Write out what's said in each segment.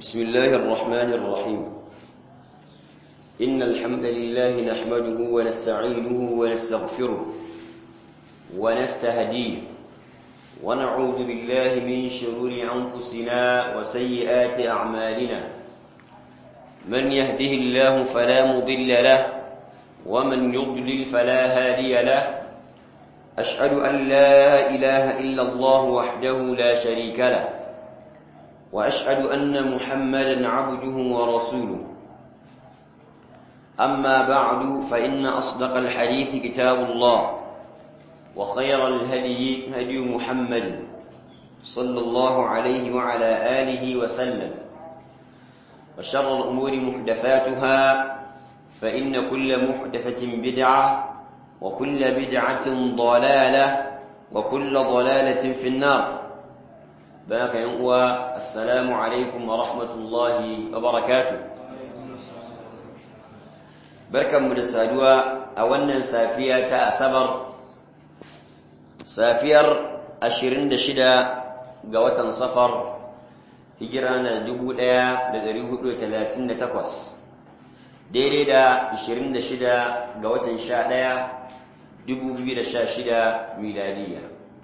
بسم الله الرحمن الرحيم إن الحمد لله نحمده ونستعينه ونستغفره ونستهديه ونعوذ بالله من شرور أنفسنا وسيئات أعمالنا من يهده الله فلا مضل له ومن يضلل فلا هادي له أشهد أن لا إله إلا الله وحده لا شريك له وأشهد أن محمدا عبده ورسوله أما بعد فإن أصدق الحديث كتاب الله وخير الهدي هدي محمد صلى الله عليه وعلى آله وسلم وشر الأمور محدثاتها فإن كل محدثة بدعة وكل بدعة ضلالة وكل ضلالة في النار بارك ينقوى السلام عليكم ورحمة الله وبركاته بركة مدسادوا أولا سافية أسبر سافير أشرين دشدا قوة صفر هجرانا دبو ديا لدريه تلاتين تقوس daidai da 26 ga watan 11 2016 miladiya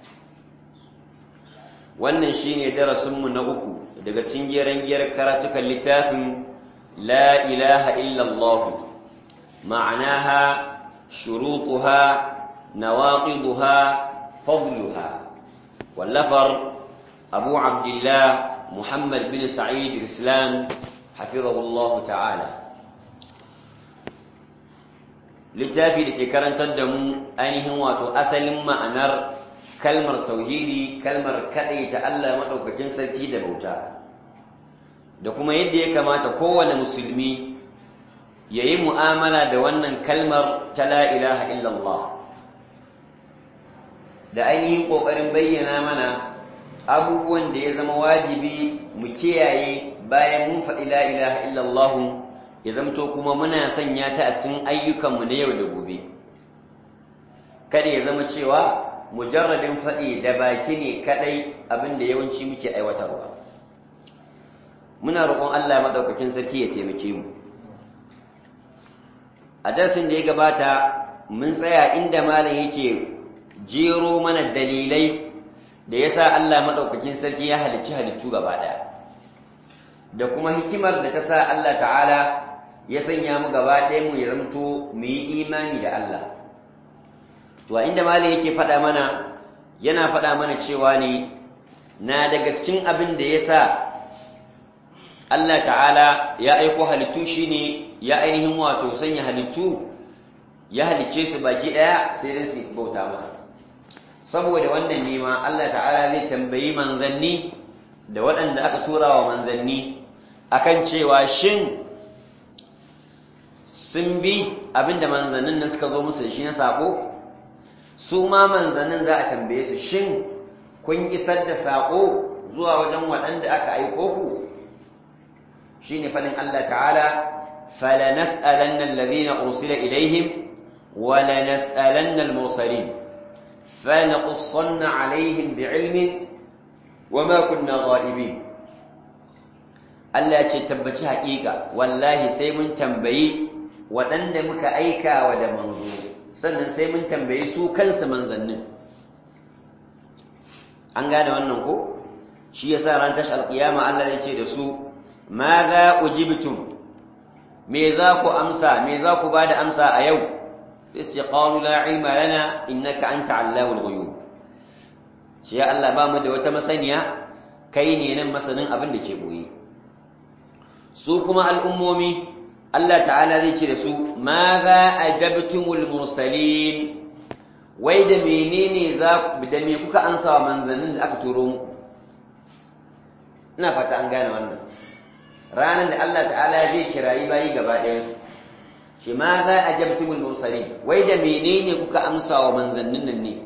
wannan shine darasinmu na uku daga cikin giyar karatukan littafin la ilaha illallah ma'anaha shurutuha nawaqiduha fadluha wallafar abu abdullah muhammad bin sa'id al-islam hafizahullahu ta'ala littafi da ke karantar da mu ainihin wato asalin ma'anar kalmar tauhidi kalmar kaɗai ta Allah maɗaukakin sarki da bauta da kuma yadda ya kamata kowane musulmi ya yi mu'amala da wannan kalmar ta la ilaha illallah da ainihin ƙoƙarin bayyana mana abubuwan da ya zama wajibi mu kiyaye bayan mun faɗi la ilaha illallah ya zamto kuma muna sanya ta a cikin ayyukanmu na yau da gobe kada ya zama cewa mujarradin faɗi da baki ne kaɗai abin da yawanci muke aiwatarwa muna roƙon Allah maɗaukakin sarki ya taimake mu a darasin da ya gabata mun tsaya inda malam yake jero mana dalilai da yasa Allah maɗaukakin sarki ya halicci halittu gaba ɗaya da kuma hikimar da ta sa Allah ta'ala ya sanya mu gaba ɗaya mu ya ramto mu yi imani da Allah to a inda malam yake faɗa mana yana faɗa mana cewa ne na daga cikin abin da ya sa Allah ta'ala ya aiko halittu shine ya ainihin wato sanya halittu ya halicce su baki ɗaya sai dai su bauta masa saboda wannan nema Allah ta'ala zai tambayi manzanni da waɗanda aka tura wa manzanni akan cewa shin sun bi abinda manzannin nan suka zo musu da shi na sako su ma manzannin za a tambaye su shin kun isar da sako zuwa wajen waɗanda aka aiko ku shine fadin Allah ta'ala falanas'alanna alladhina ursila ilaihim wa lanas'alanna al-mursalin فلنقصن عليهم بعلم وما كنا غائبين Allah ce tabbaci haƙiƙa wallahi sai mun tambayi waɗanda muka aika wa da manzo sannan sai mun tambayi su kansu manzannin an gane wannan ko shi yasa ran tashi alƙiyama Allah ya ce da su ma za ujibtum me za ku amsa me za ku bada amsa a yau sai qalu la ilma lana innaka anta allamul ghuyub shi ya Allah ba mu da wata masaniya kai ne nan masanin abin da ke boye su kuma al'ummomi Allah ta'ala zai ce da su ma za a jabtumul mursalin wai da menene za da me kuka ansa wa manzannin da aka turo muku ina fata an gane wannan ranar da Allah ta'ala zai kirayi bayi gaba ɗayansu shi ma za a jabtumul mursalin wai da menene kuka amsa wa manzannin nan ne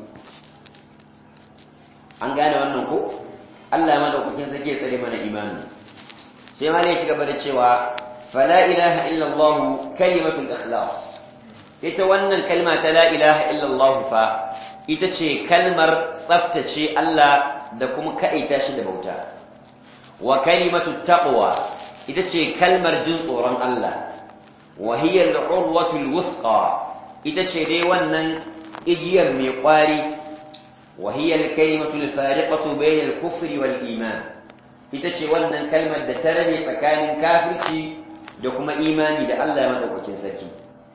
an gane wannan ko Allah madaukakin sarki ya tsare mana imani sai ma ne ci gaba da cewa fala ilaha illallah kalimatul ikhlas ita wannan kalma ta la ilaha illallah fa ita ce kalmar tsaftace Allah da kuma kaita shi da bauta wa kalimatu taqwa ita ce kalmar jin tsoron Allah wa hiya al-urwatu al-wuthqa ita ce dai wannan igiyar mai kwari wa hiya al-kalimatu al-fariqatu bayna al-kufri wal iman ita ce wannan kalmar da ta rabe tsakanin kafirci da kuma imani da Allah madaukakin sarki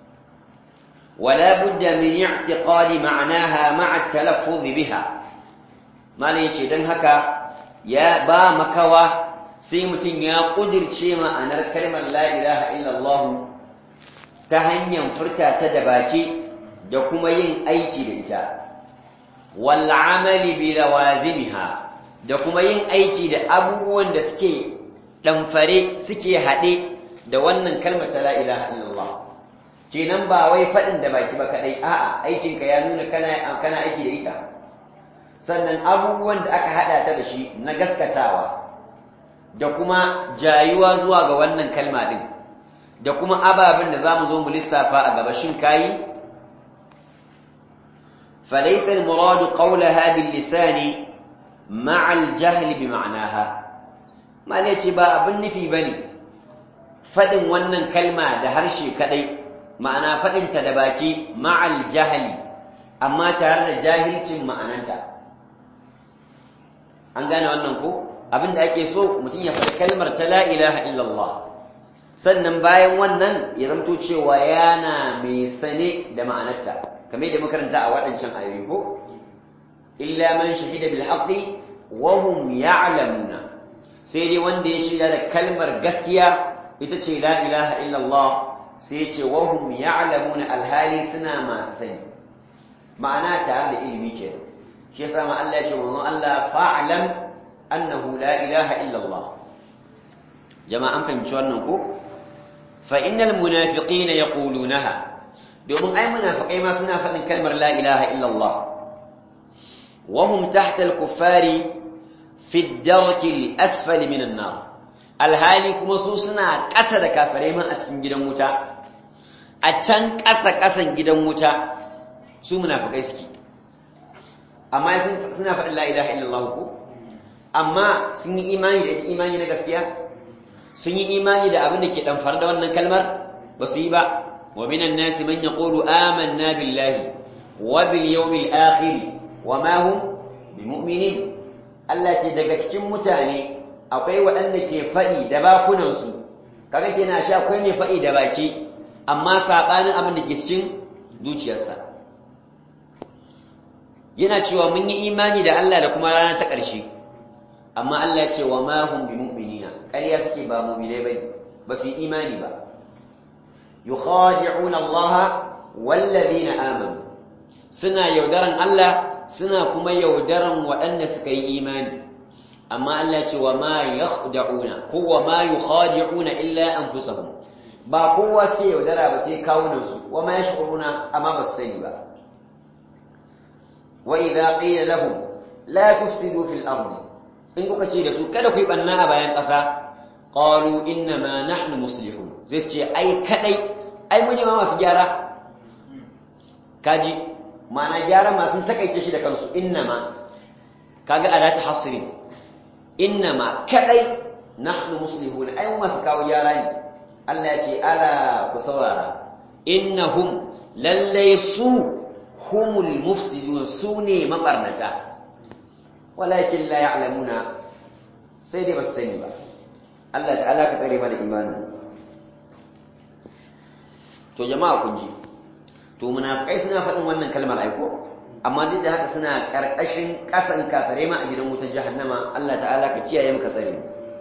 ولا بد من اعتقاد معناها مع التلفظ بها ما yace dan haka ya ba makawa sai mutum ya kudirce ma'anar kalmar la ilaha illallah ta hanyar furta ta da baki da kuma yin aiki da ita wal amali bi lawazimiha da kuma yin aiki da abubuwan da suke ɗamfare suke haɗe da wannan kalmar ta la ilaha illallah kenan ba wai faɗin da baki ba kaɗai a'a aikinka ya nuna kana kana aiki da ita sannan abubuwan da aka haɗa ta da shi na gaskatawa da kuma jayuwa zuwa ga wannan kalma ɗin da kuma ababen da za mu zo mu lissafa a gaba shin kayi فليس المراد قولها باللسان مع الجهل بمعناها ما نيتي با abin nufi bane fadin wannan kalma da harshe kadai ma'ana fadin ta da baki ma'al jahli amma tare da jahilcin ma'ananta an gane wannan ko abinda ake so mutum ya faɗi kalmar ta la ilaha illallah sannan bayan wannan ya zamto cewa yana mai sane da ma'anarta kamar da makaranta a waɗancan ayoyi ko illa man shahida bil haqqi wa hum ya'lamuna sai dai wanda ya shaida da kalmar gaskiya ita ce la ilaha illallah sai ce wa hum ya'lamuna alhali suna masu sani ma'ana tare da ilimi ke shi yasa ma Allah ya ce wannan Allah fa'lam annahu la ilaha illallah jama'a an fahimci wannan ko fa innal munafiqina yaqulunaha domin ai munafiqai ma suna faɗin kalmar la ilaha illallah wa hum tahta al-kuffari fi ad-darki al-asfali min an-nar alhali kuma su suna ƙasa da kafirai ma a cikin gidan wuta a can ƙasa ƙasan gidan wuta su munafiqai suke amma suna faɗin la ilaha illallah ko amma sun yi imani da imani na gaskiya sun yi imani da abin da ke ɗamfar da wannan kalmar ba su yi ba ومن الناس من يقول آمنا بالله وباليوم الآخر وما هم بمؤمنين التي daga cikin mutane akwai waɗanda ke faɗi da bakunansu kaga kenan shi akwai ne faɗi da baki amma sabanin abin da ke cikin zuciyarsa yana cewa mun yi imani da Allah da kuma rana ta ƙarshe amma Allah ya ce wa ma hum bimu'minina ƙarya suke ba mu'minai bane ba su yi imani ba يخادعون الله والذين آمنوا سنا يودرن الله سنا كما يودرن وأن سكي إيمان أما الله وما يخدعون هو ما يخادعون إلا أنفسهم ba kowa suke yaudara ba sai kawunansu wa ma yash'uruna amma ba su sani ba wa idza qila lahum la tufsidu fil ardi in kuka ce da su kada ku yi banna a bayan ƙasa qalu inna ma nahnu muslihun zai ce ai kadai ai mun ma masu gyara kaji ma'ana gyara ma sun takaice shi da kansu inna ma kaga adatu hasri inna ma kadai nahnu muslihun ai masu kawo gyara ne Allah ya ce ala ku saurara innahum lallai su humul mufsidun su ne mabarnata walakin la ya'lamuna sai dai ba su sani ba Allah ta'ala ka tsare mana imanin to jama'a kun ji to munafikai suna faɗin wannan kalmar aiko amma duk da haka suna ƙarƙashin ƙasan kafare ma a gidan wutar jahannama Allah ta'ala ka kiyaye maka tsare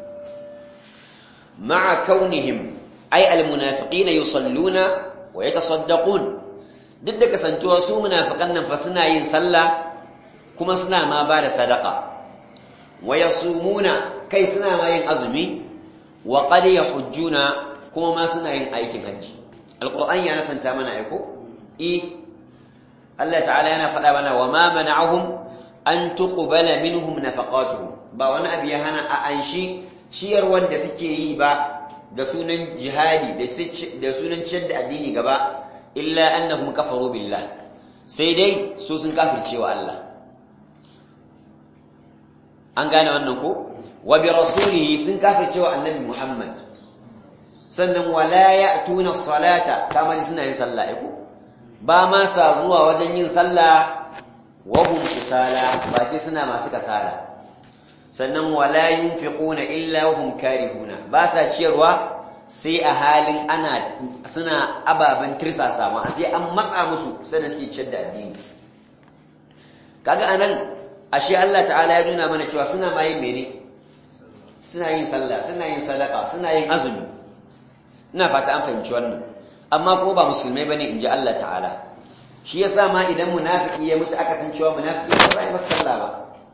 ma'a kaunihim ay almunafiqina yusalluna wa yatasaddaqun duk da kasantuwa su munafiqan nan fa suna yin sallah kuma suna ma ba da sadaqa wa yasumuna kai suna ma yin azumi wa qad yahujjuna kuma ma suna yin aikin hajji alqur'ani ya nasanta mana aiko eh Allah ta'ala yana faɗa mana wa ma mana'ahum an tuqbala minhum nafaqatuhum ba wani abu ya hana a anshi ciyar wanda suke yi ba da sunan jihadi da sunan ciyar da addini gaba illa annahum kafaru billah sai dai su sun kafircewa Allah an gane wannan ko wa bi rasulihi sun kafircewa annabi Muhammad sannan wala ya'tuna salata kama suna yin sallah ko ba ma sa zuwa wajen yin sallah wa hum kusala ba ce suna masu kasala sannan wala yunfiquna illa wa hum karihuna ba sa ciyarwa sai a halin ana suna ababen tirsasa ma sai an matsa musu sannan suke ciyar da addini kaga anan ashe Allah ta'ala ya nuna mana cewa suna ma yin mene suna yin sallah suna yin sadaka suna yin azumi ina fata an fahimci wannan amma kuma ba musulmai bane inji Allah ta'ala shi yasa ma idan munafiki ya mutu aka san cewa munafiki ba za a yi masa sallah ba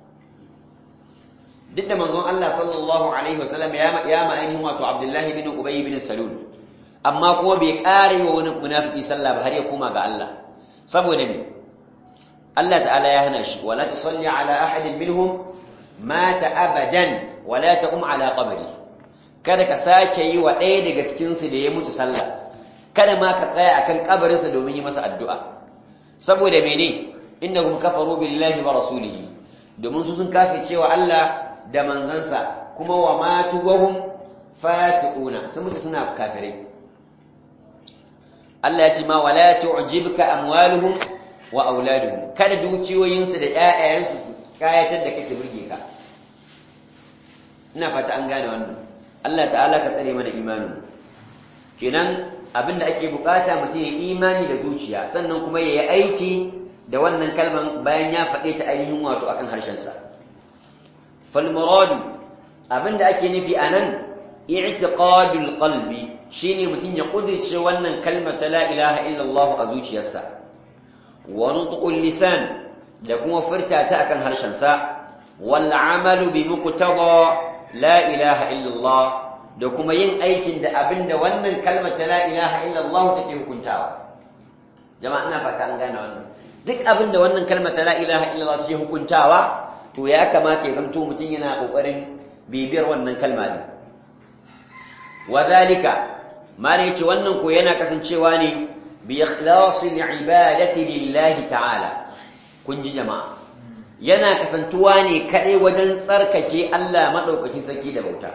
duk da manzon Allah sallallahu alaihi wasallam ya ya ma ainihin wato Abdullahi bin Ubay bin Salul amma kuma bai kare wa wani munafiki sallah ba har ya koma ga Allah saboda me Allah ta'ala ya hana shi wala tusalli ala ahadin minhum mata abadan wala taqum ala qabri kada ka sake yi wa ɗaya daga cikin su da ya mutu sallah kada ma ka tsaya akan kabarinsa domin yi masa addu'a saboda mene innahum kafaru billahi wa rasulihi domin su sun kafe cewa Allah da manzansa kuma wa matu wahum fasiquna sun mutu suna kafirai Allah ya ce ma wala tu'jibka amwaluhum wa auladuhum kada dukiyoyinsu da ƴaƴayensu su kayatar da kai su burge ka ina fata an gane wannan Allah ta'ala ka tsare mana imanin kenan abinda ake bukata mutum ya imani da zuciya sannan kuma ya yi aiki da wannan kalman bayan ya faɗe ta ainihin wato akan harshensa fal muradu abinda ake nufi anan i'tiqadul qalbi shine mutum ya kudirce wannan kalmar ta la ilaha illallah a zuciyarsa wa nutqul lisan da kuma furta ta akan harshensa wal amalu bi muqtada la ilaha illallah da kuma yin aikin da abinda wannan kalmar ta la ilaha illallah take hukuntawa jama'a ina fata an gane wannan duk abinda wannan kalmar ta la ilaha illallah take hukuntawa to ya kamata ya zanto mutum yana kokarin bibiyar wannan kalma din wadhalika mala yace wannan ko yana kasancewa ne bi ikhlasil ibadati lillahi ta'ala kun ji jama'a yana kasantuwa ne kadai wajen tsarkake Allah madaukakin sarki da bauta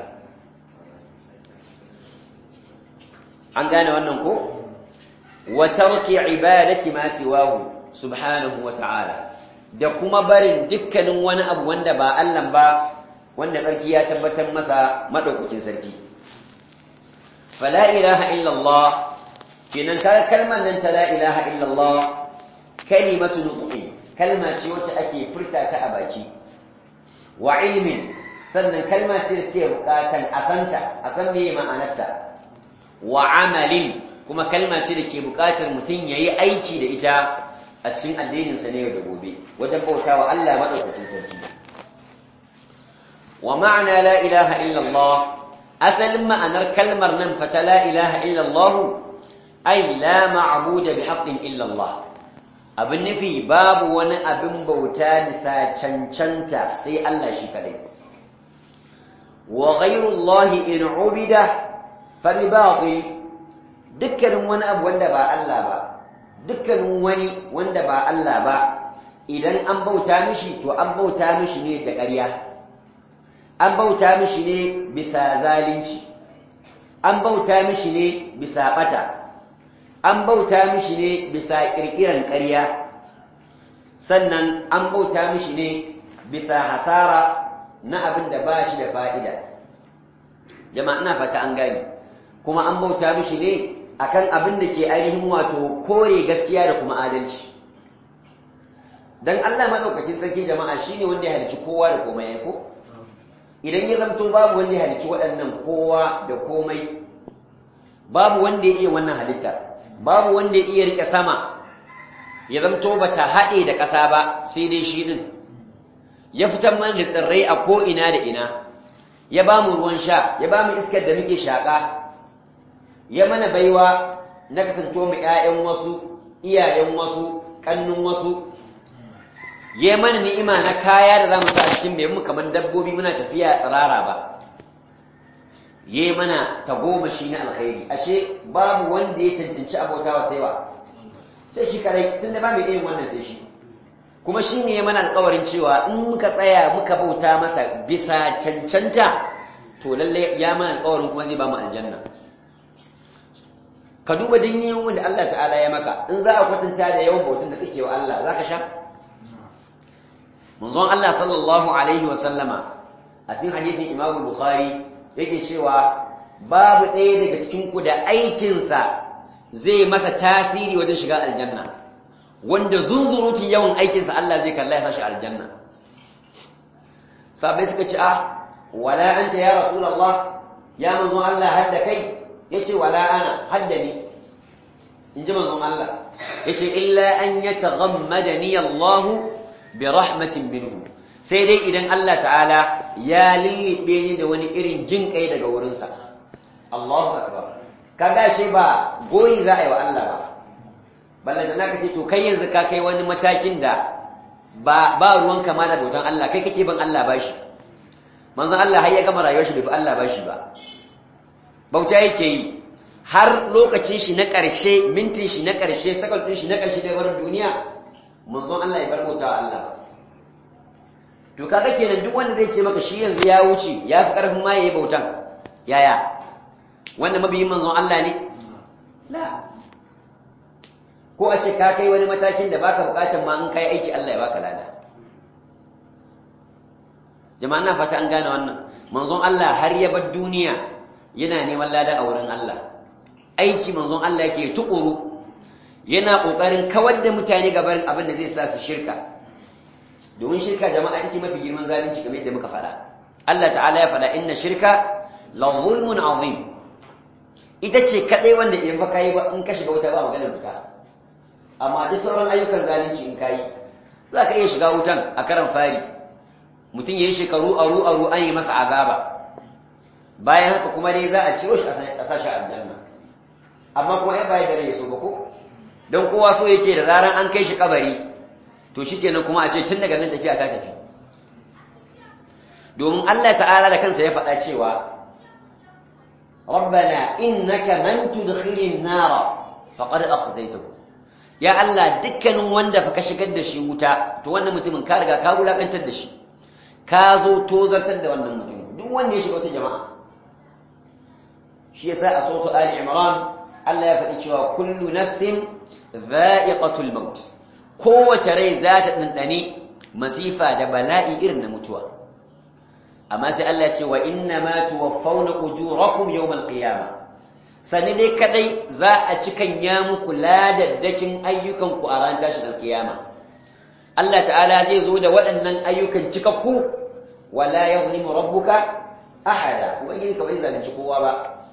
an gane wannan ko wa tarki ibadati ma siwahu subhanahu wa ta'ala da kuma barin dukkanin wani abu wanda ba Allah ba wanda ƙarki ya tabbatar masa madaukakin sarki fala ilaha illallah kenan kaga kalmar nan ta la ilaha illallah kalimatu nutqi kalma ce wacce ake furta ta a baki wa ilmin sannan kalma ce da ke bukatan asanta a san meye ma'anarta wa amalin kuma kalma ce da ke bukatar mutum yayi aiki da ita a cikin addininsa ne yau da gobe wajen bauta wa Allah maɗaukakin sarki wa ma'ana la ilaha illallah asalin ma'anar kalmar nan fata la ilaha illallah ai la ma'buda bi haqqin illallah abin nufi babu wani abin bauta nisa cancanta sai Allah shi kadai wa ghayru Allah in ubida fa bi batil dukkanin wani abu wanda ba Allah ba dukkanin wani wanda ba Allah ba idan an bauta mishi to an bauta mishi ne da ƙarya an bauta mishi ne bisa zalunci an bauta mishi ne bisa ɓata an bauta mishi ne bisa ƙirƙiran ƙarya sannan an bauta mishi ne bisa hasara na abin da ba shi da fa'ida jama'a ina fata an gani kuma an bauta mishi ne akan abin da ke ainihin wato kore gaskiya da kuma adalci dan Allah madaukakin sarki jama'a shine wanda ya halicci kowa da komai ya ko idan ya zanto babu wanda ya halicci waɗannan kowa da komai babu wanda ya iya wannan halitta babu wanda ya iya rike sama ya zanto bata haɗe da ƙasa ba sai dai shi din ya fitar mana da tsirrai a ko ina da ina ya ba mu ruwan sha ya ba mu iskar da muke shaƙa ya mana baiwa na kasancewa mu ƴaƴan wasu iyayen wasu kannun wasu ya mana ni'ima na kaya da zamu sa a cikin mai mu kamar dabbobi muna tafiya tsirara ba ya mana tagomashi na alkhairi ashe babu wanda ya cancanci abotawa sai wa sai shi kadai tun da ba mai irin wannan sai shi kuma shi ne ya mana alkawarin cewa in muka tsaya muka bauta masa bisa cancanta to lallai ya mana alkawarin kuma zai ba mu aljanna ka duba dinyin wanda Allah ta'ala ya maka in za a kwatanta da yawan bautun da kake wa Allah za ka sha manzon Allah sallallahu alaihi wa sallama a cikin hadisin Imam Bukhari yake cewa babu ɗaya daga cikin ku da aikinsa zai masa tasiri wajen shiga aljanna wanda zunzurutun yawan aikinsa Allah zai kalla ya sashi aljanna sabai suka ce ah wala anta ya rasulullah ya manzon Allah hadda kai yace wala ana hadda ni inji manzon Allah yace illa an yataghammadani Allah bi rahmatin minhu sai dai idan Allah ta'ala ya lillibe ni da wani irin jin kai daga wurinsa Allahu akbar kaga shi ba goyi za a yi wa Allah ba balle da naka ce to kai yanzu ka kai wani matakin da ba ba ruwan kama da bautan Allah kai kake ban Allah bashi manzon Allah har ya gama rayuwar shi bai fi Allah bashi ba bauta yake yi har lokacin shi na ƙarshe mintin shi na ƙarshe sakal ɗin shi na ƙarshe da barin duniya manzon Allah ya bar bauta wa Allah to kaga kenan duk wanda zai ce maka shi yanzu ya wuce ya fi ƙarfin ma yayi bautan yaya wanda mabiyin manzon Allah ne la ko a ce ka kai wani matakin da baka bukatar ma in kai aiki Allah ya baka lada jama'a na fata an gane wannan manzon Allah har ya bar duniya yana neman lada a wurin Allah aiki manzon Allah yake tukuru yana kokarin kawar da mutane gaban abin da zai sa su shirka domin shirka jama'a ita ce mafi girman zalunci kamar yadda muka faɗa Allah ta'ala ya faɗa inna shirka la zulmun azim ita ce kadai wanda in fa kai ba in ka shiga wuta ba maganar wuta amma duk sauran ayyukan zalunci in kai za ka iya shiga wutan a karan fari mutum ya yi shekaru aru aru an yi masa azaba bayan haka kuma dai za a ciro shi a sashi aljanna amma kuma ai bai da rai so ba ko don kowa so yake da zaran an kai shi kabari to shikenan kuma a ce tun daga nan tafiya ta tafi domin Allah ta'ala da kansa ya faɗa cewa ربنا إنك من تدخل النار فقد أخزيته يا الله dukkanin wanda fa ka shigar da shi wuta to wannan mutumin ka riga ka wulakantar da shi ka zo tozartar da wannan mutum duk wanda ya shiga wata jama'a shi yasa a sautu ali imran Allah ya faɗi cewa kullu nafsin dha'iqatul maut kowace rai za ta dandane masifa da bala'i irin na mutuwa amma sai Allah ce wa inna ma tuwaffawna ujurakum yawmal qiyama sani dai kadai za a cikan ya muku ladaddakin ayyukan ku a ran tashin alkiyama Allah ta'ala zai zo da waɗannan ayyukan cikakku wala yuzlimu rabbuka ahada ubangiji ka bai zalunci kowa ba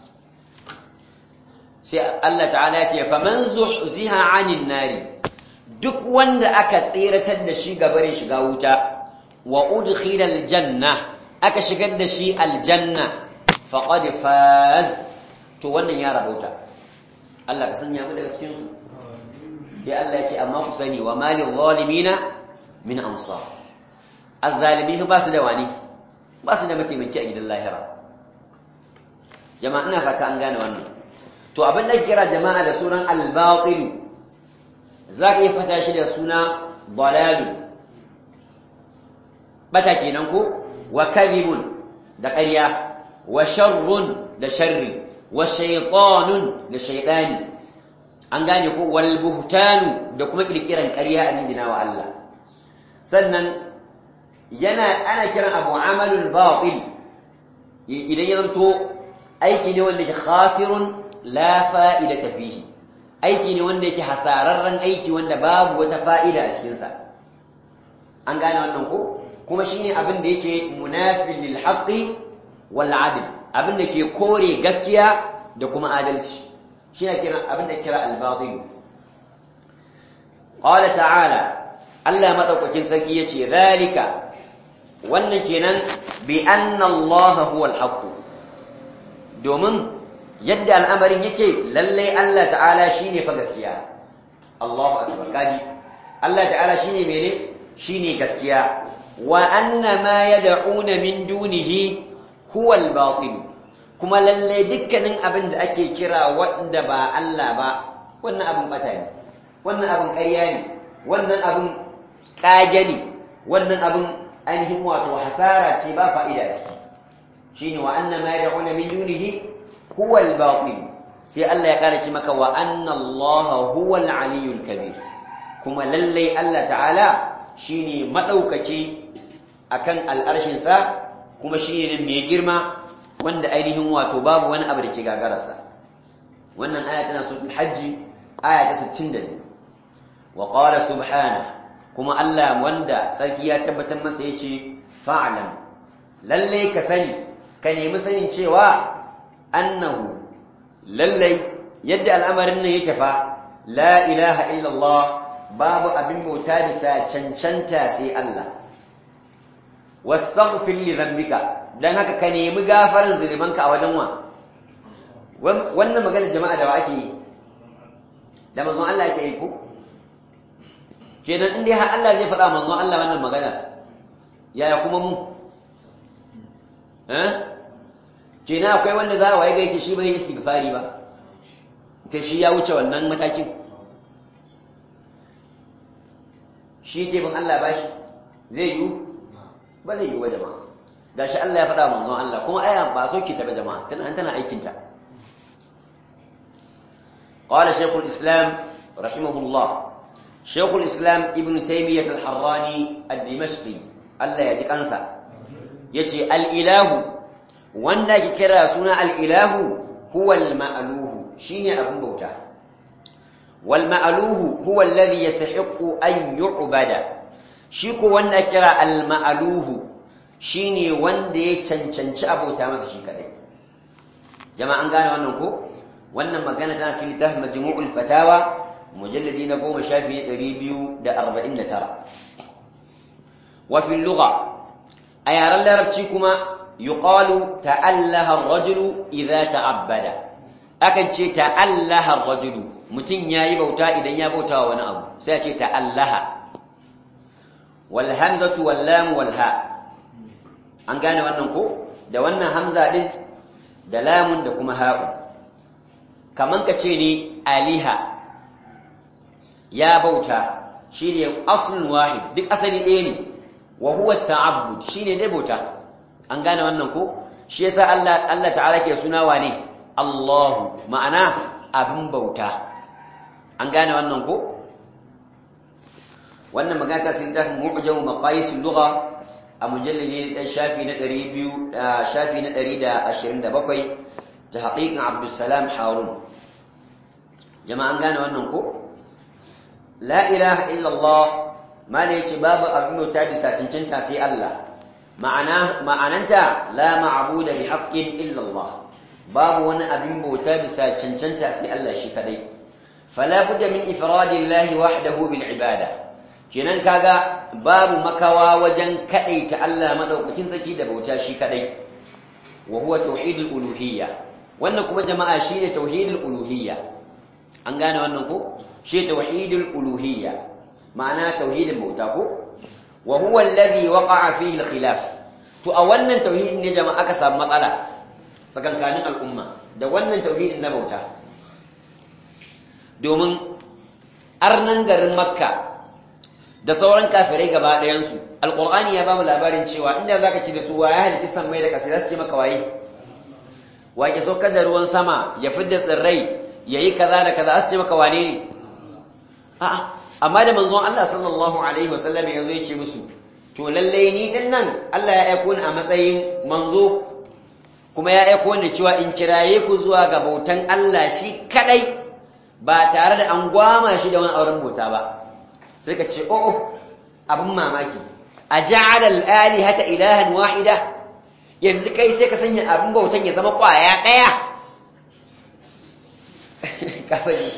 sai Allah ta'ala ya ce faman zuhziha 'anil nari duk wanda aka tsiratar da shi gabarin shiga wuta wa udkhila aljanna aka shigar da shi aljanna faqad faz to wannan ya rabauta Allah ka sanya mu daga cikin su sai Allah ya ce amma ku sani wa malil zalimina min ansar azzalimi ba su da wani ba su da mataimaki a gidan lahira jama'a ina fata an gane wannan to abin da kira jama'a da sunan al-batil za ka iya fata shi da suna dalalu bata kenan ko wa kadhibun da ƙarya wa sharrun da sharri wa shaytanun da shaytani an gane ko wal buhtanu da kuma kirkiran ƙarya a dindina wa Allah sannan yana ana kiran abu amalul batil idan ya zanto aiki ne wanda ke khasirun la fa'idata fihi aiki ne wanda yake hasararren aiki wanda babu wata fa'ida a cikin sa an gane wannan ko kuma shine abin da yake munafil lil haqqi wal adl abin da ke kore gaskiya da kuma adalci shine kiran abin da kira al batil qala ta'ala Allah madaukakin sarki yace zalika wannan kenan bi anna Allah huwa al haqq domin yadda al'amarin yake lalle Allah ta'ala shine fa gaskiya Allahu akbar kaji Allah ta'ala shine mene shine gaskiya wa anna ma yad'una min dunihi huwa al-batil kuma lalle dukkanin abin da ake kira wanda ba Allah ba wannan abin bata ne wannan abin ƙarya ne wannan abin kage ne wannan abin ainihin wato hasara ce ba fa'ida ciki shine wa anna ma yad'una min dunihi huwa al-batil sai Allah ya ƙara ce maka wa anna Allah huwa al-aliyyul kabir kuma lallai Allah ta'ala shine madaukaki akan al'arshin sa kuma shine mai girma wanda ainihin wato babu wani abu da ke gagararsa wannan aya tana suratul hajji aya ta 62 wa qala subhanahu kuma Allah wanda sarki ya tabbatar masa yace fa'lam lalle ka sani ka nemi sanin cewa annahu lalle yadda al'amarin nan yake fa la ilaha illallah babu abin bauta bisa cancanta sai Allah wastaghfir li dhanbika dan haka ka nemi gafaran zunubanka a wajen wa wannan magana jama'a da wa ake yi da manzon Allah yake yi ko kenan in dai har Allah zai faɗa manzon Allah wannan magana yaya kuma mu eh kenan akwai wanda za a waye gaike shi bai istighfari ba kai shi ya wuce wannan matakin shi ke bin Allah bashi zai yi ba zai yi wa jama'a gashi Allah ya faɗa manzon Allah kuma aya ba sauke ta ba jama'a tana tana aikin ta قال شيخ الإسلام رحمه الله شيخ الإسلام ابن تيمية الحراني الدمشقي الله يجيك أنسى يجي الإله وانا كرا سنة الإله هو المألوه شيني أبن بوتا والمألوه هو الذي يستحق أن يعبد شيكو وانا كرا المألوه شيني وانا تنشنش أبو تامس شيكا جماعة أنقانا وانكو وانا مقانا تنا سيلته مجموع الفتاوى mujalladi na goma shafi ɗari biyu da arba'in da tara wafin luga a yaren larabci kuma yuqalu ta'allaha rajulu idza ta'abbada akan ce ta'allaha rajulu mutum yayi bauta idan ya bauta wa wani abu sai a ce ta'allaha wal hamzatu wal lam wal ha an gane wannan ko da wannan hamza din da lamun da kuma ha'u kaman ka ce ne aliha ya bauta shine aslun wahid duk asali ɗaya ne wa huwa ta'abbud shine dai bauta an gane wannan ko shi yasa Allah Allah ta'ala ke suna wane Allahu ma'ana abin bauta an gane wannan ko wannan magana ta sun da mu'jam maqayis lugha a mujallali dan shafi na 200 shafi na 127 ta haqiqan Abdul Salam Harun jama'an gane wannan ko la ilaha illallah ma ne ce babu abin ta bisa cancanta sai Allah ma'ana ma'ananta la ma'budu bi haqqin illallah babu wani abin bauta bisa cancanta sai Allah shi kadai fala budda min ifradillahi wahdahu bil ibada kenan kaga babu makawa wajen kadaita Allah madaukakin saki da bauta shi kadai wa huwa tauhidul uluhiyya wannan kuma jama'a shine tauhidul uluhiyya an gane wannan ko shi tauhidul uluhiyya ma'ana tauhidin bauta ko wa huwa alladhi waqa'a fihi al-khilaf to a wannan tauhidin ne jama'a aka samu matsala tsakankanin al'umma da wannan tauhidin na bauta domin arnan garin makka da sauran kafirai gaba ɗayan su alqur'ani ya bamu labarin cewa inda zaka ci da su wa ya halitta san mai da kasa za su ce maka waye wa ke saukar da ruwan sama ya fidda tsirrai yayi kaza da kaza su ce maka wane ne a'a amma da manzon Allah sallallahu alaihi wasallam yanzu ya ce musu to lalle ni din nan Allah ya aiko ni a matsayin manzo kuma ya aiko ni cewa in kiraye ku zuwa ga bautan Allah shi kadai ba tare da an gwama shi da wani auren bauta ba sai ka ce oh abin mamaki a ja'ala al-alihata ilahan wahida yanzu kai sai ka sanya abin bautan ya zama kwaya daya kafin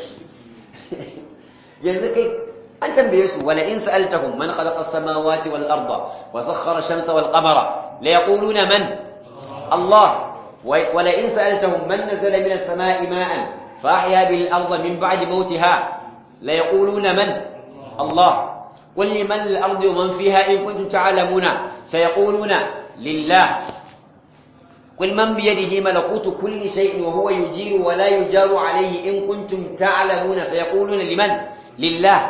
yanzu kai an tambaye su wala in sa'altahum man khalaqa as-samawati wal arda wa sakhkhara ash-shamsa wal qamara la yaquluna man Allah wala in sa'altahum man nazala min as-sama'i ma'an fa ahya bihi al-arda min ba'di mawtiha la yaquluna man Allah قل لمن الأرض ومن فيها إن كنتم تعلمون سيقولون لله قل من بيده ملكوت كل شيء وهو يجير ولا يجار عليه إن كنتم تعلمون سيقولون لمن لله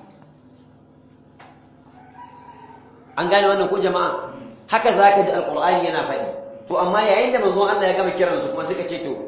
an gane wannan ko jama'a haka zaka ji alqur'ani yana faɗi to amma yayin da manzon Allah ya gama kiran su kuma suka ce to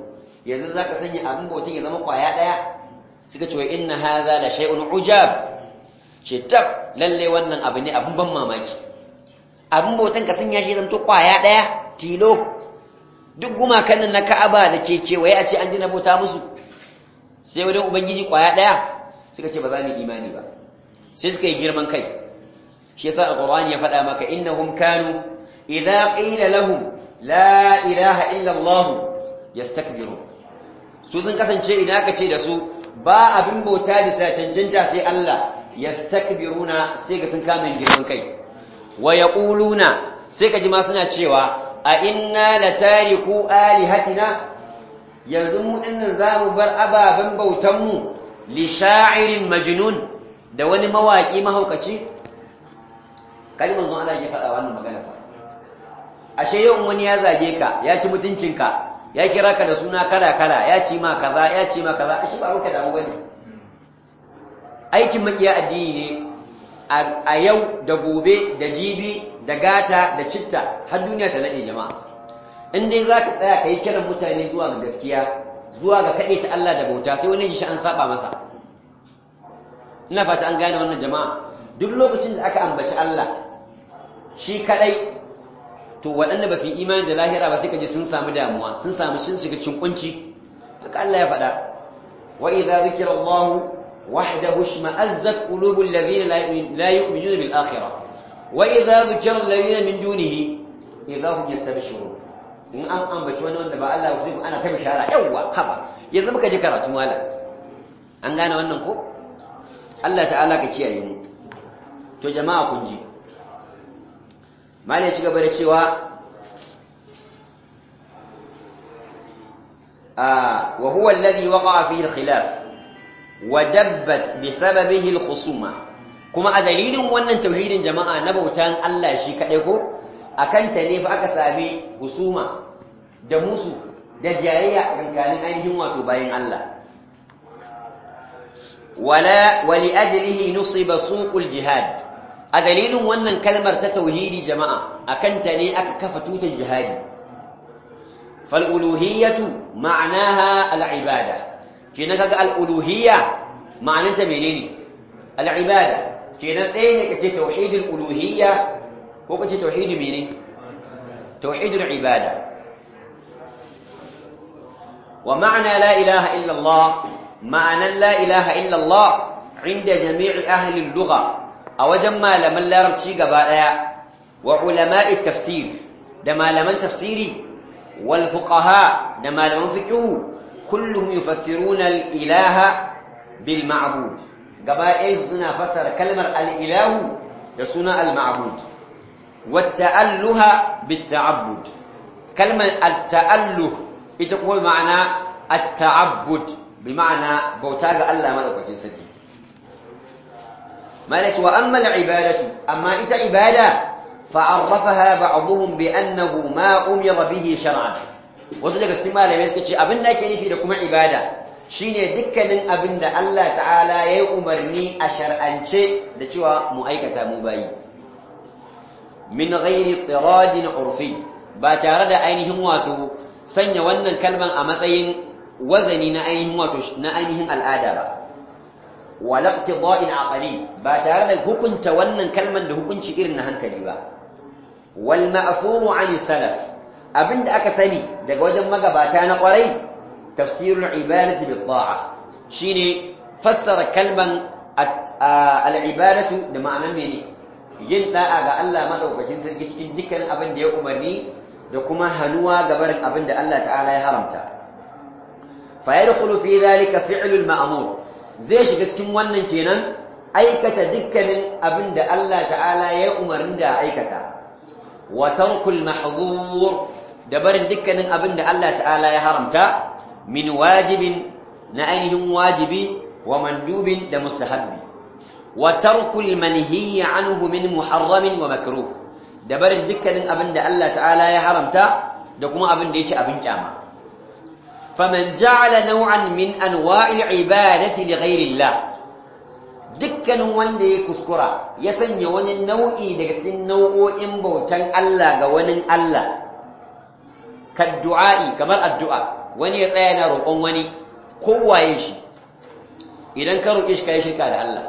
yanzu zaka sanya abin bautan ya zama kwaya daya suka ce wa inna hadha la shay'un ujab ce tab lalle wannan abu ne abin ban mamaki abin bautan ka sanya shi zanto kwaya daya tilo duk gumakan nan na Ka'aba da ke kewaye a ce an dina bauta musu sai wajen ubangiji kwaya daya suka ce ba za mu imani ba sai suka yi girman kai shi yasa alqur'ani ya faɗa maka innahum kanu idza qila lahum la ilaha illa allah yastakbirun su sun kasance idan aka ce da su ba abin bauta bisa cancanta sai Allah yastakbiruna sai ga sun kama girman kai wa yaquluna sai ka ji ma suna cewa a inna latariku alihatina yanzu mu dinnan zamu bar ababen bautan mu li sha'irin majnun da wani mawaki mahaukaci kalimar zon Allah ya faɗa wannan magana fa ashe yau wani ya zage ka ya ci mutuncinka ya kira ka da suna kala kala ya ci ma kaza ya ci ma kaza ashe ba ruka damu bane aikin makiya addini ne a yau da gobe da jibi da gata da citta har duniya ta nade jama'a in dai za ka tsaya ka yi kiran mutane zuwa ga gaskiya zuwa ga kaɗe ta Allah da bauta sai wani shi an saba masa ina fata an gane wannan jama'a duk lokacin da aka ambaci Allah shi kadai to waɗanda ba su yi imani da lahira ba sai kaje sun samu damuwa sun samu shin shiga cikin kunci haka Allah ya faɗa wa idza zikira Allah wahdahu shma'azzat qulubul ladina la yu'minuna bil akhirah wa idza zikira alladhina min dunihi idza hum yastabshirun in an ambaci wani wanda ba Allah sai ana ta bishara yawa haba yanzu muka ji karatu malam an gane wannan ko Allah ta'ala ka kiyaye mu to jama'a kun ji malai ci gaba da cewa wa huwa alladhi waqa'a fihi al-khilaf wa dabbat bisababihi al-khusuma kuma a dalilin wannan tauhidin jama'a na bautan Allah shi kadai ko akan ta ne fa aka sami husuma da musu da jayayya a kankanin ainihin wato bayan Allah wala wali ajlihi nusiba suqul jihad a dalilin wannan kalmar ta tauhidi jama'a akan ta ne aka kafa tutan jihadi fal uluhiyatu ma'anaha al ibada kenan kaga al uluhiyya ma'ananta menene al ibada kenan ɗaya ne kace tauhidul uluhiyya ko kace tauhidi menene tauhidul ibada wa ma'ana la ilaha illa Allah ma'anan la ilaha illa Allah inda jami'i ahli al-lugha a wajen malaman larabci gaba daya wa ulama'i tafsir da malaman tafsiri wal fuqaha da malaman fiqh kulluhum yufassiruna al-ilaha bil ma'bud gaba ɗaya suna fassara kalmar al-ilahu da suna al-ma'bud wa ta'alluha bit ta'abbud kalmar at-ta'alluh ita kuma ma'ana at-ta'abbud بمعنى بوتاغ الله ملكوتين سدي مالك وأما العبادة أما إذا عبادة فعرفها بعضهم بأنه ما أمر به شرعا وصدق استمال يمسك شيء أبن لك في لكم عبادة شيني دكنا أبن الله تعالى يأمرني أشرعا شيء لشوى مؤيكة مباي من غير اضطراد عرفي باتارد أينهم واتو سنة ونن كلمة أمسين wazani na ainihin wato na ainihin al'ada ba wala iqtida'in aqali ba tare da hukunta wannan kalman da hukunci irin na hankali ba wal ma'thuru 'an salaf abinda aka sani daga wajen magabata na kwarai tafsirul ibadati bit ta'a shine fassara kalman al-ibadatu da ma'anar mene yin da'a ga Allah madaukakin sarki cikin dukkanin abin da ya umarni da kuma hanuwa ga barin abin da Allah ta'ala ya haramta فيدخل في ذلك فعل المأمور zai shiga cikin wannan kenan aikata dukkanin abin da Allah ta'ala ya umarni da aikata wa tarkul mahdhur da barin dukkanin abin da Allah ta'ala ya haramta min wajibin na ainihin wajibi wa mandubin da mustahabbi wa tarkul manhiy anhu min muharramin wa makruh da barin dukkanin abin da Allah ta'ala ya haramta da kuma abin da yake abin kyama فمن جعل نوعا من انواع العباده لغير الله dukkanin wanda ya kuskura ya sanya wani nau'i daga cikin nau'o'in bautan Allah ga wani Allah kaddu'a'i kamar addu'a wani ya tsaya yana roƙon wani kowaye shi idan ka roƙe shi kai shirka da Allah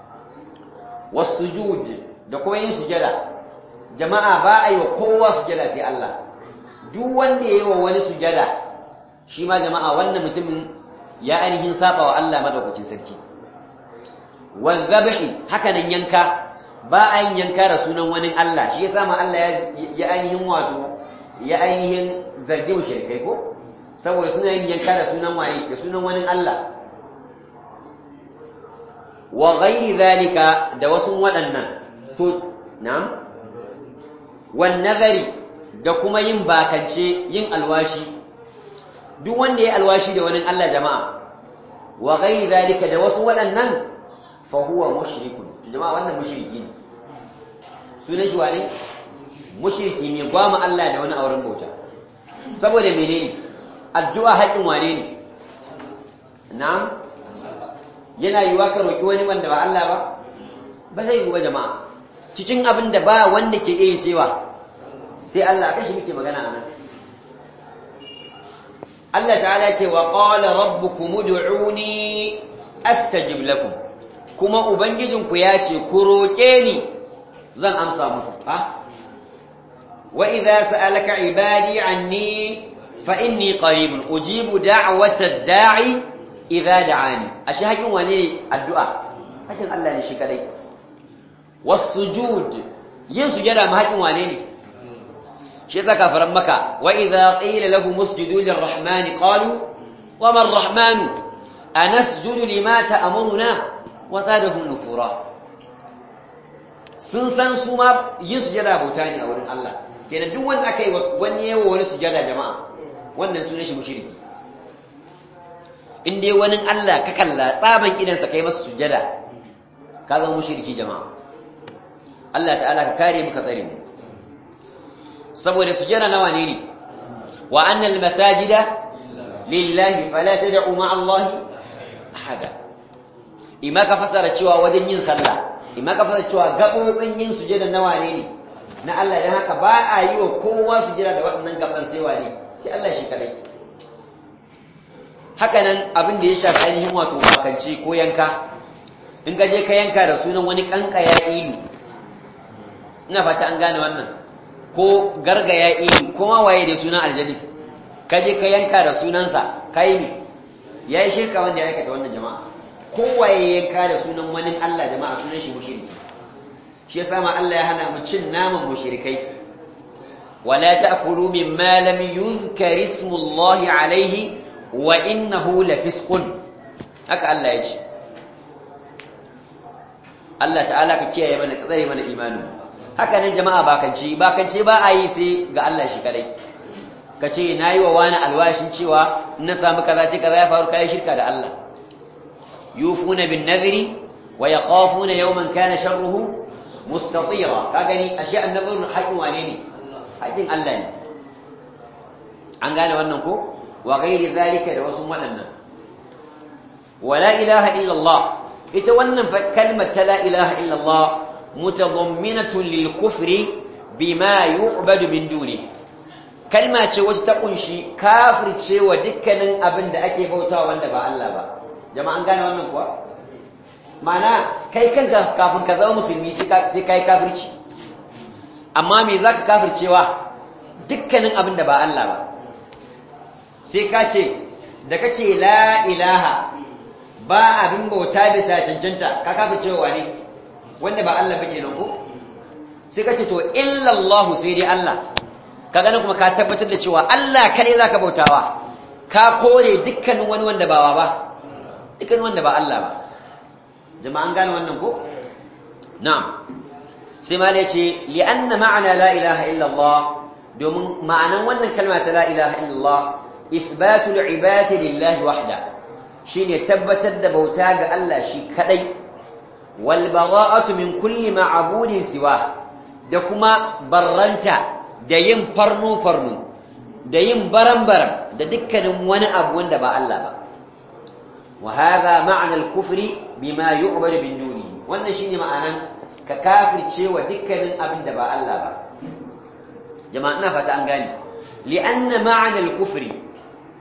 wasujud da kuma yin sujada jama'a ba a yi wa kowa sujada sai Allah duk wanda ya yi wa wani sujada shi ma jama'a wannan mutumin ya ainihin saba wa Allah madaukakin sarki wal dhabhi haka nan yanka ba a yin yanka da sunan wani Allah shi yasa ma Allah ya ainihin wato ya ainihin zargi mushrikai ko saboda suna yin yanka da sunan waye da sunan wani Allah wa ghairi zalika da wasu waɗannan to na'am wan nazari da kuma yin bakance yin alwashi duk wanda ya alwashi da wani Allah jama'a wa ghairi zalika da wasu waɗannan fa huwa mushrikun jama'a wannan mushriki ne sunan shi wane mushriki ne ba mu Allah da wani auren bauta saboda menene addu'a haƙin wane ne na'am yana yiwa ka roƙi wani wanda ba Allah ba ba zai yi ba jama'a cikin abin da ba wanda ke iya sewa sai Allah kashi muke magana a nan Allah ta'ala ce wa qala rabbukum ud'uni astajib lakum kuma ubangijinku ya ce ku roƙe ni zan amsa muku ha wa idza sa'alaka ibadi anni fa inni qaribun ujibu da'wata da'i idza da'ani ashe hakin wane addu'a hakin Allah ne shi kadai was-sujud yin sujada ma hakin wane ne shi yasa kafaran maka wa idza qila lahum usjudu lir-rahman qalu wa ma ar-rahman anasjudu lima ta'muruna wa zadahum nufura sun san su ma yin sujada bauta ne a wurin Allah kenan duk wanda aka yi wani yawa wani sujada jama'a wannan sunan shi mushriki in dai wani Allah ka kalla tsaban idansa kai masa sujada ka zama mushriki jama'a Allah ta'ala ka kare mu ka tsare mu saboda sujada nawa ne ne wa annal masajida lillahi fala tad'u ma'a Allah ahada ima ka fasara cewa wajen yin sallah ima ka fasara cewa gabobin yin sujada nawa ne ne na Allah dan haka ba a yi wa kowa sujada da waɗannan gaban sai wane sai Allah shi kadai haka nan abin da ya shafi ainihin wato bakanci ko yanka in ka je ka yanka da sunan wani kanka ya ilu ina fata an gane wannan ko garga ya ilu ko ma waye da sunan aljani ka je ka yanka da sunansa kai ne ya yi shirka wanda ya aikata wannan jama'a ko waye yanka da sunan wani Allah jama'a sunan shi mushriki shi yasa ma Allah ya hana mu cin naman mushrikai wala ta'kulu mimma lam yuzkar ismullahi alayhi wa innahu lafisqun haka Allah ya ce Allah ta'ala ka kiyaye mana tsare mana imani haka nan jama'a bakanci bakanci ba a yi sai ga Allah shi kadai kace nayi wa wani alwashin cewa in na samu kaza sai kaza ya faru kai shirka da Allah yufuna bin nadhri wa yakhafuna yawman kana sharruhu mustatira ka gani ashe annabun haƙin wane ne haƙin Allah ne an gane wannan ko wa ghairi zalika da wasu waɗannan wala ilaha illa Allah ita wannan kalmar ta la ilaha illa Allah mutadamminatun lil kufri bima yu'badu min duni kalma ce wacce ta kunshi kafircewa dukkanin abin da ake bautawa wanda ba Allah ba jama'an gane wannan kuwa mana kai kanka kafin ka zama musulmi sai kai kafirci amma me zaka kafircewa dukkanin abin da ba Allah ba sai ka ce da ka ce la ilaha ba abin bauta bisa cancanta ka kafircewa ne wanda ba Allah ba kenan ko sai ka ce to illallahu sai dai Allah ka gane kuma ka tabbatar da cewa Allah kare zaka bautawa ka kore dukkanin wani wanda ba ba dukkanin wanda ba Allah ba jama'an gane wannan ko na'am sai ma da yace li anna ma'ana la ilaha illa Allah domin ma'anan wannan kalma ta la ilaha illa Allah ithbatu al-ibadati lillahi wahda shine tabbatar da bauta ga Allah shi kadai wal bara'atu min kulli ma'budin siwa da kuma barranta da yin farnu farnu da yin baran-baran da dukkanin wani abu wanda ba Allah ba وهذا معنى الكفر بما يعبد من دونه wannan shine ma'anan ka kafirce wa dukkanin abin da ba Allah ba jama'a ina fata an gane li'anna ma'ana al-kufr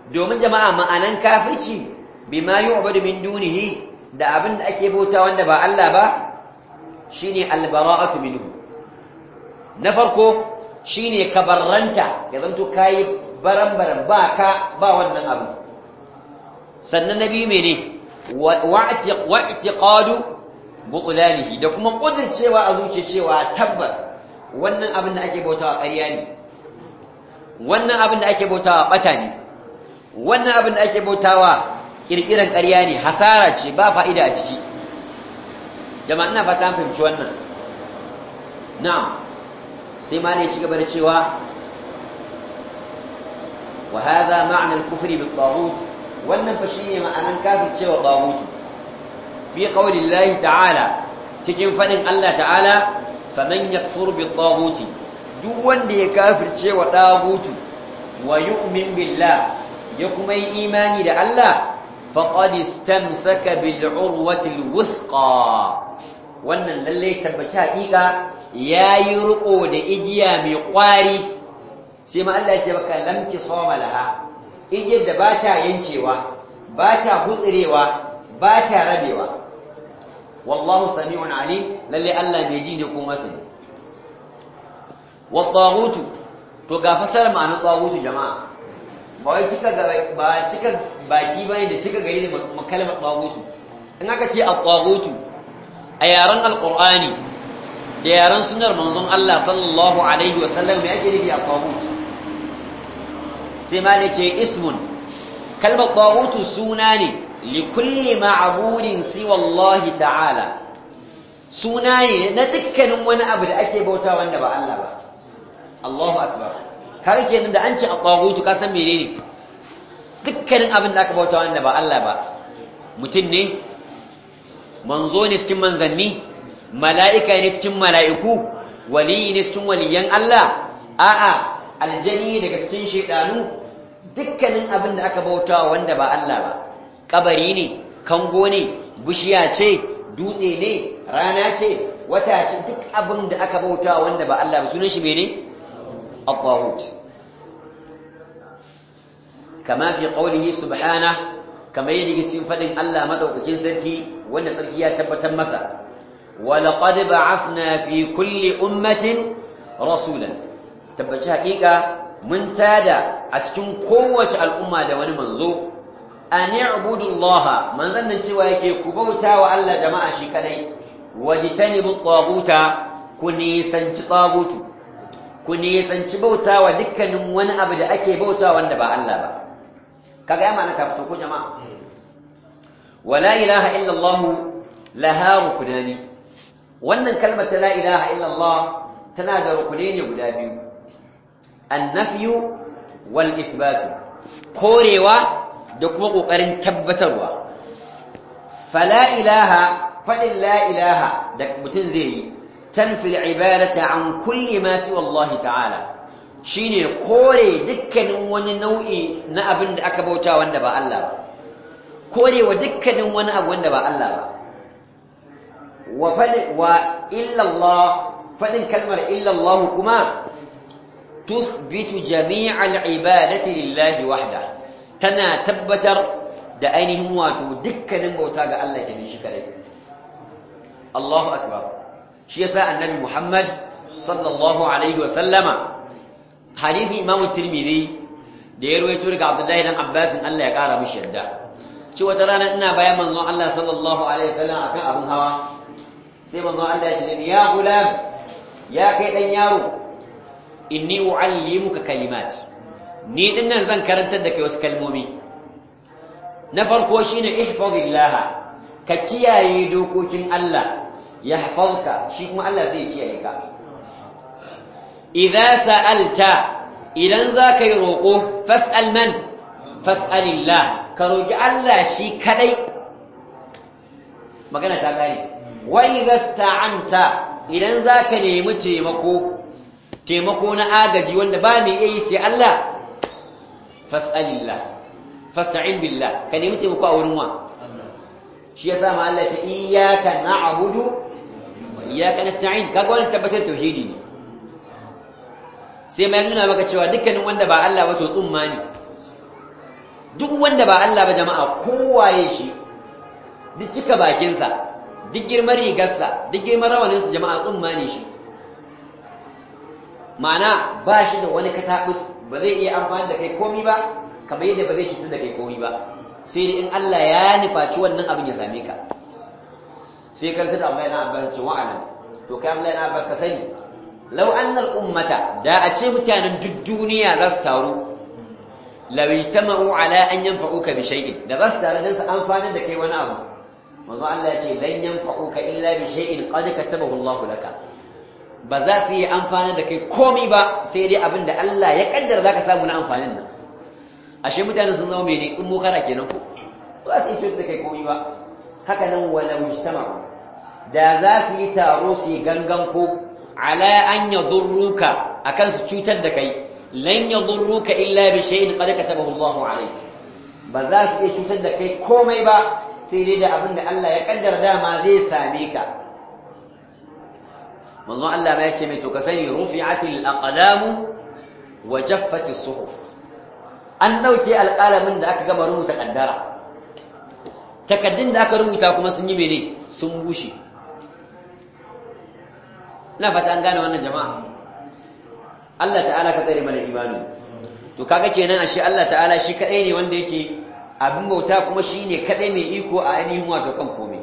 domin jama'a ma'anan kafirci bima yu'badu min dunihi da abin da ake bauta wanda ba Allah ba shine albara'atu minhu na farko shine kabarranta ya zanto kai baran-baran ba ka ba wannan abu sannan nabi mene wa'tiqadu butlanihi da kuma kudircewa a zuciya cewa tabbas wannan abin da ake bautawa ƙarya ne wannan abin da ake bautawa bata ne wannan abin da ake bautawa kirkiran ƙarya ne hasara ce ba fa'ida a ciki jama'a ina fata fahimci wannan na'am sai ma ne ci gaba da cewa wa hadha ma'na al-kufri bil taghut wannan fa shine ma'anan kafir cewa taghut fi qawli Allah ta'ala cikin fadin Allah ta'ala faman yakfur bil taghut duk wanda ya kafirce wa taghut wa yu'min billah ya kuma yi imani da Allah faqad istamsaka bil urwati al wuthqa wannan lalle tabbaci haƙiƙa yayi riko da igiya mai ƙwari sai ma Allah ya ce baka lamki sawma laha igiyar da ba ta yankewa ba ta gutsurewa ba ta rabewa wallahu sami'un alim lalle Allah mai ji ne ko masani wa taghutu to ga fasara ma'anar taghutu jama'a ba wai cika ba cika baki bane da cika gari da kalmar taghutu in aka ce at-taghutu a yaren alqur'ani da yaren sunnar manzon Allah sallallahu alaihi wa sallam me ake nufi at-taghut sai ma ne ce ismun kalmar taghutu suna ne li kulli ma'budin siwa Allah ta'ala suna ne na dukkanin wani abu da ake bauta wanda ba Allah ba Allahu akbar kaga kenan da an ce at-taghutu ka san menene dukkanin abin da aka bauta wanda ba Allah ba mutum ne manzo ne cikin manzanni mala'ika ne cikin mala'iku waliyi ne cikin waliyan Allah a'a aljani daga cikin shedanu dukkanin abin da aka bauta wanda ba Allah ba kabari ne kango ne bishiya ce dutse ne rana ce wata ce duk abin da aka bauta wanda ba Allah ba sunan shi mene at-taghut kama fi qawlihi subhanahu kama yadda cikin fadin Allah madaukakin sarki wanda sarki ya tabbatar masa wa laqad ba'athna fi kulli ummatin rasulan tabbaci haƙiƙa mun tada a cikin kowace al'umma da wani manzo an i'budu Allah manzon nan cewa yake ku bauta wa Allah jama'a shi kadai wajtanibu taghuta ku nisanci taghutu ku nisanci bauta wa dukkanin wani abu da ake bauta wanda ba Allah ba kaga ya ma'ana ka fito ko jama'a wala ilaha illa Allah laha rukunani wannan kalmar ta la ilaha illa Allah tana da rukunai ne guda biyu annafyu wal ithbatu korewa da kuma kokarin tabbatarwa fala ilaha fadin la ilaha da mutum zai yi tanfi ibadata an kulli ma siwa Allah ta'ala shine kore dukkanin wani nau'i na abin da aka bauta wanda ba Allah ba korewa dukkanin wani abu wanda ba Allah ba wa fadin wa illa Allah fadin kalmar illa Allah kuma تثبت جميع العبادة لله وحده تنا تبتر da ainihin wato dukkanin bauta ga Allah kenan shi kadai Allahu akbar shi yasa annabi Muhammad sallallahu alaihi wa sallama hadisi Imam Tirmidhi da ya rawaito daga Abdullahi dan Abbas Allah ya kara mishi yadda ci wata rana ina bayan manzon Allah sallallahu alaihi wa sallam akan abun hawa sai manzon Allah ya ce ya gulam ya kai dan yaro inni uallimuka kalimat ni dinnan zan karantar da kai wasu kalmomi na farko shine ihfazillah ka kiyaye dokokin Allah yahfazka shi kuma Allah zai kiyaye ka idza sa'alta idan zaka yi roko fas'al man fas'alillah ka roki Allah shi kadai magana ta kare wa idza sta'anta idan zaka nemi taimako taimako na agaji wanda ba mai iya yi sai Allah fas'alillah fasta'in billah ka nemi taimako a wurin wa shi yasa ma Allah ta iyyaka na'budu wa iyyaka nasta'in kaga wannan tabbatar tauhidi ne sai mai nuna maka cewa dukkanin wanda ba Allah ba to tsumma ne duk wanda ba Allah ba jama'a kowaye shi duk cika bakinsa duk girman rigarsa duk girman rawaninsa jama'a tsumma ne shi ma'ana ba shi da wani katabus ba zai iya amfani da kai komi ba kamar yadda ba zai cutar da kai komi ba sai dai in Allah ya nufaci wannan abin ya same ka sai karanta da Abdullahi na Abbas ce wa'ala to kai Abdullahi na Abbas ka sani law anna al-ummata da a ce mutanen duk duniya za su taru law ijtama'u ala an yanfa'uka bi shay'in da za su taru dan su amfana da kai wani abu manzo Allah ya ce lan yanfa'uka illa bi shay'in qad katabahu Allah laka ba za su yi amfani da kai komi ba sai dai abin da Allah ya kaddara zaka samu na amfanin nan ashe mutane sun zama mene in mu kara kenan ko ba za su yi da kai komi ba haka nan wala mujtama da za su yi taro su yi gangan ko ala an yadurruka akan su cutar da kai lan yadurruka illa bi shay'in qad katabahu Allahu alayk ba za su iya cutar da kai komai ba sai dai da abin da Allah ya kaddara dama zai same ka manzon Allah ma yace mai to ka sani rufi'atil aqlamu wa jaffati suhuf an dauke alƙalamin da aka gama rubuta kaddara takaddun da aka rubuta kuma sun yi mene sun bushe na fata an gane wannan jama'a Allah ta'ala ka tsare mana imani to kaga kenan ashe Allah ta'ala shi kadai ne wanda yake abin bauta kuma shine kadai mai iko a ainihin wato kan komai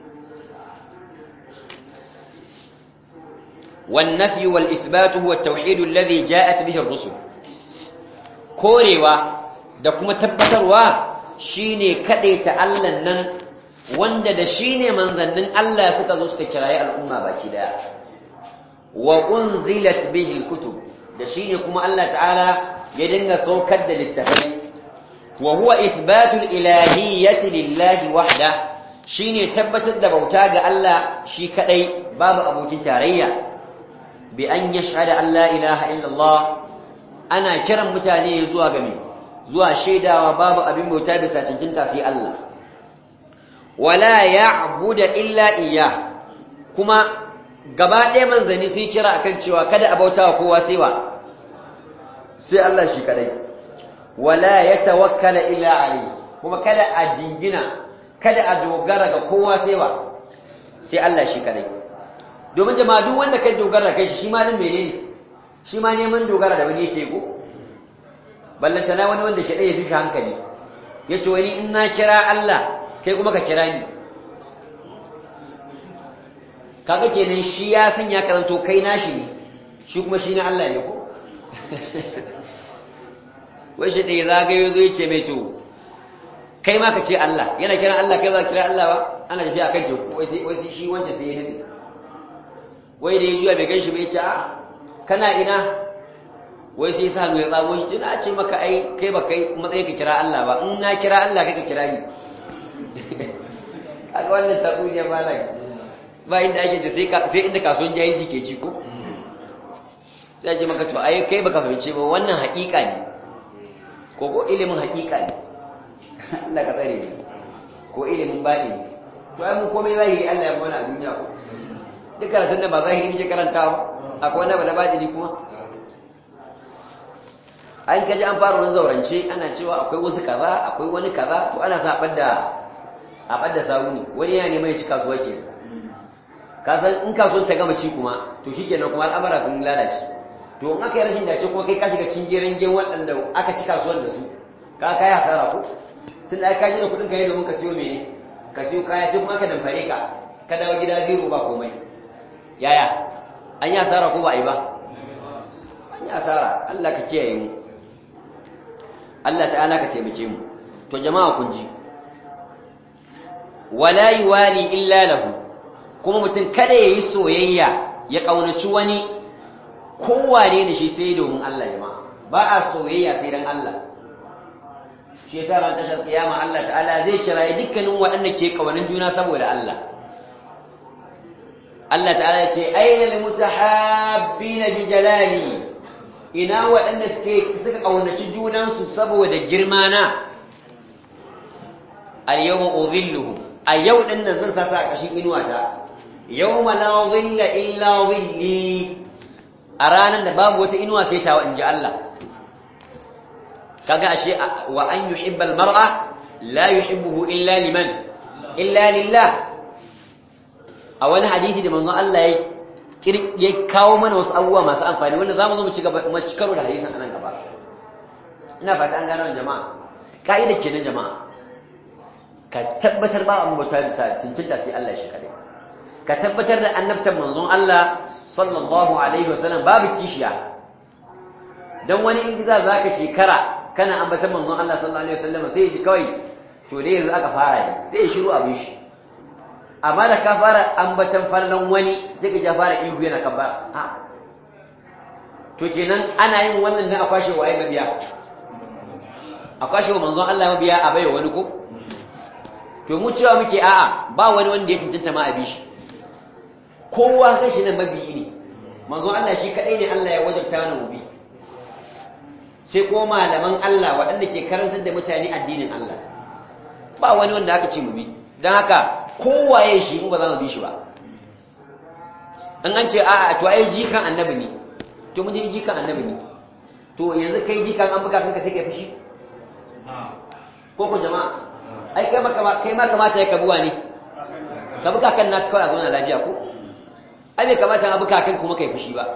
والنفي والإثبات هو التوحيد الذي جاءت به الرسل كوريوا da kuma tabbatarwa shine kadaita Allah nan wanda da shine manzannin Allah suka zo suka kirayi al'umma baki daya wa unzilat bihi alkutub da shine kuma Allah ta'ala ya dinga saukar da littafai wa huwa ithbatul ilahiyyati lillahi wahda shine tabbatar da bauta ga Allah shi kadai babu abokin tarayya bi an yashhada an la ilaha illallah ana kiran mutane zuwa ga me zuwa shaidawa babu abin bauta bisa cancanta sai Allah wala ya'budu illa iyyah kuma gaba ɗaya manzanni sun kira akan cewa kada a bauta wa kowa sai wa sai Allah shi kadai wala yatawakkala illa alayhi kuma kada a jingina kada a dogara ga kowa sai wa sai Allah shi kadai domin jama'a duk wanda kai dogara kai shi ma nan menene shi ma neman dogara da wani yake ko ballantana wani wanda shi ya fi shi hankali yace wani in na kira Allah kai kuma ka kira ni kaga kenan shi ya san ya karanto kai nashi ne shi kuma shi na Allah ne ko wai shi ɗaya zagayo zo ya ce mai to kai ma ka ce Allah yana kiran Allah kai za ka kira Allah ba ana tafiya kan teku wai sai shi wancan sai ya nutse wai da ya juya bai gan shi bai ce a kana ina wai sai sa hannu ya tsago shi na ce maka ai kai ba kai matsayin ka kira Allah ba in na kira Allah kai ka kira ni kaga wannan tabu ne ba lai ba inda ake da sai sai inda kasuwan jahilci ke ci ko sai ce maka to ai kai baka fahimce ba wannan haƙiƙa ne ko ko ilimin haƙiƙa ne Allah ka tsare ni ko ilimin baɗi to ai mu komai zahiri Allah ya mana a duniya ko duk karatun da ba zahiri muke karantawa akwai wani abu na batini kuma an kaji an fara wani zaurance ana cewa akwai wasu kaza akwai wani kaza to ana sa ɓadda a ɓadda sabuni wani yana neman ya ci kasuwa ke kasan in kasuwan ta gama ci kuma to shi kenan kuma al'amara sun lalace to in aka yi rashin dace kuma kai ka shiga cikin geren gen waɗanda aka ci kasuwan da su ka kai hasara ko tun da ka ji da kuɗin ka yi domin ka siyo mene ka siyo kaya sai kuma aka damfare ka ka dawo gida zero ba komai yaya an yi asara ko ba a yi ba an yi asara Allah ka kiyaye mu Allah ta'ala ka taimake mu to jama'a kun ji wala yuwali illa lahu kuma mutum kada yayi soyayya ya kaunaci wani kowane ne shi sai domin Allah jama'a ba a soyayya sai dan Allah shi yasa ran tashar kiyama Allah ta'ala zai kira dukkanin waɗanda ke kaunan juna saboda Allah Allah ta'ala ya ce aina lil mutahabbina bi jalali ina waɗanda suke suka kaunaci junansu saboda girma na al yawma udhilluhum a yau din nan zan sasa a kashin inuwata yawma la dhilla illa dhilli a ranar da babu wata inuwa sai tawa inji Allah kaga ashe wa an yuhibba almar'a la yuhibbuhu illa liman illa lillah a wani hadisi da manzon Allah ya ya kawo mana wasu abubuwa masu amfani wanda zamu zo mu ci gaba mu ci karo da hadisin anan gaba ina fata an gano jama'a ka'ida kenan jama'a ka tabbatar ba an bauta bisa cincinta sai Allah shi kadai ka tabbatar da annabtan manzon Allah sallallahu alaihi wasallam babu kishiya dan wani in za zaka shekara kana ambatan manzon Allah sallallahu alaihi wasallam sai ya ji kawai to dai yanzu aka fara ne sai ya shiru abin shi amma da ka fara ambatan farlan wani sai ka ja fara ihu yana kan ba a to kenan ana yin wannan dan a kwashe waye mabiya a kwashe wa manzon Allah mabiya a baiwa wani ko to mu cewa muke a'a ba wani wanda ya cancanta ma a bi shi kowa kan shi nan mabiyi ne manzon Allah shi kadai ne Allah ya wajabta mana mu bi sai ko malaman Allah waɗanda ke karantar da mutane addinin Allah ba wani wanda aka ce mu bi don haka kowaye shi mu ba za mu bi shi ba an an ce a'a to ai jikan annabi ne to mun ji jikan annabi ne to yanzu kai jikan an buga kanka sai kai fushi ko ko jama'a ai kai ma kai ma kamata ya kabuwa ne ka buga kan naka kawai a zauna lafiya ko ai bai kamata a buga kan kuma kai fushi ba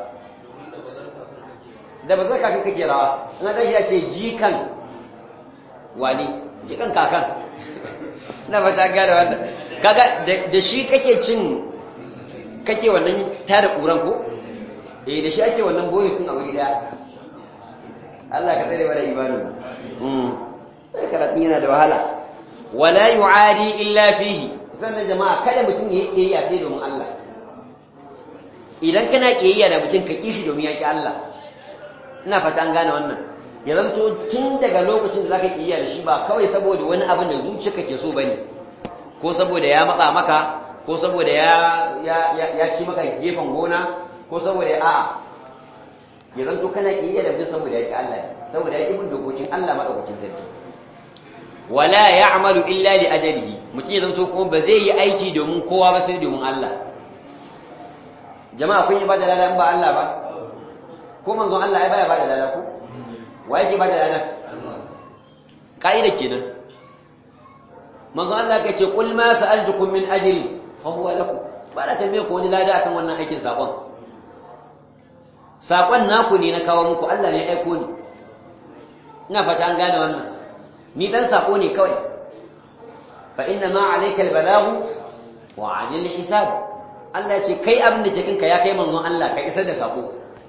da ba zai kakan kake rawa in ɗan ya ce jikan wani jikan kakan na fata gane wannan kaga da shi kake cin kake wannan tada ƙuran ko eh da shi ake wannan boye sun a wuri daya Allah ka tsare mana imanu mm karatun yana da wahala wala yu'adi illa fihi sannan jama'a kada mutum ya yi sai domin Allah idan kana kiyayya da mutum ka kishi domin yaki Allah ina fata an gane wannan ya zanto tun daga lokacin da zaka iya da shi ba kawai saboda wani abin da zuciyarka ke so bane ko saboda ya matsa maka ko saboda ya ya ya ci maka gefen gona ko saboda a'a ya zanto kana iya da mutum saboda yake Allah saboda yake bin dokokin Allah madaukakin sarki wala ya'malu illa li ajalihi mutum ya zanto kuma ba zai yi aiki domin kowa ba sai domin Allah jama'a kun yi ba da ladan ba Allah ba ko manzon Allah ya baya bada lada ko wa yake bada lada kaida kenan manzon Allah ya ce qul ma sa'altukum min ajri fa huwa lakum ba da tambaye ko wani lada akan wannan aikin sakon sakon naku ne na kawo muku Allah ne ya aiko ni ina fata an gane wannan ni dan sako ne kawai fa inna ma alayka albalaghu wa 'anil hisab Allah ya ce kai abin da ke kanka ya kai manzon Allah ka isar da sako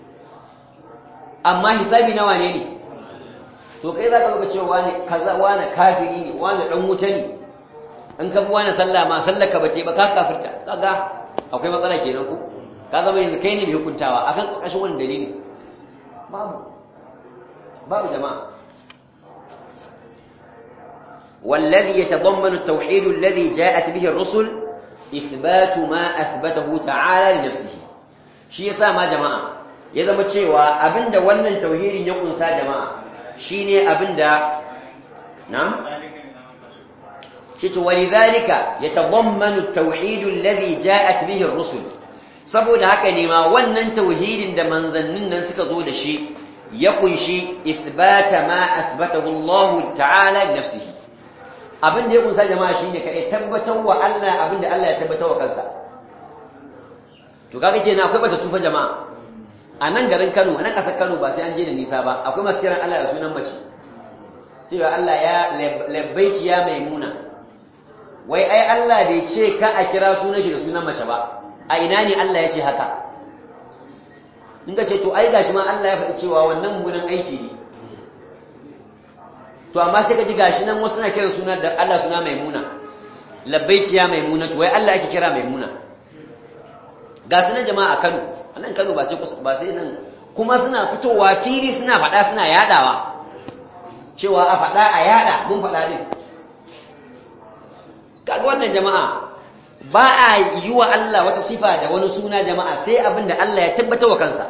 amma hisabi na wane ne to kai za ka ga cewa wani kaza wani kafiri ne wani dan wuta ne in ka bi wani sallah ma sallar ka bace ba ka kafirta kaga akwai matsala kenan ku ka zama yanzu kai ne mai hukuntawa akan ƙarƙashin wani dalili babu babu jama'a والذي يتضمن التوحيد الذي جاءت به الرسل إثبات ما أثبته تعالى لنفسه شيء ما جماعة ya zama cewa abinda wannan tauhidin ya kunsa jama'a shine abinda na'am shi walidhalika yatadammanu at-tauhid alladhi ja'at bihi ar-rusul saboda haka ne ma wannan tauhidin da manzannin nan suka zo da shi ya kunshi ithbata ma athbatahu Allah ta'ala li nafsihi abinda ya kunsa jama'a shine kai tabbatar wa Allah abinda Allah ya tabbatar wa kansa to kaga kenan akwai bata tufa jama'a a nan garin Kano a nan ƙasar Kano ba sai an je da nisa ba akwai masu kiran Allah da sunan mace sai wa Allah ya labbaiki ya maimuna wai ai Allah bai ce ka a kira sunan shi da sunan mace ba a ina ne Allah ya ce haka in ka ce to ai gashi ma Allah ya faɗi cewa wannan munan aiki ne to amma sai ka ji gashi nan wasu na kiran sunan da Allah suna maimuna labbaiki ya maimuna to wai Allah ake kira maimuna ga sunan jama'a a Kano a nan Kano ba sai ba sai nan kuma suna fitowa fili suna faɗa suna yadawa cewa a faɗa a yada mun faɗa din kaga wannan jama'a ba a yi wa Allah wata sifa da wani suna jama'a sai abin da Allah ya tabbata wa kansa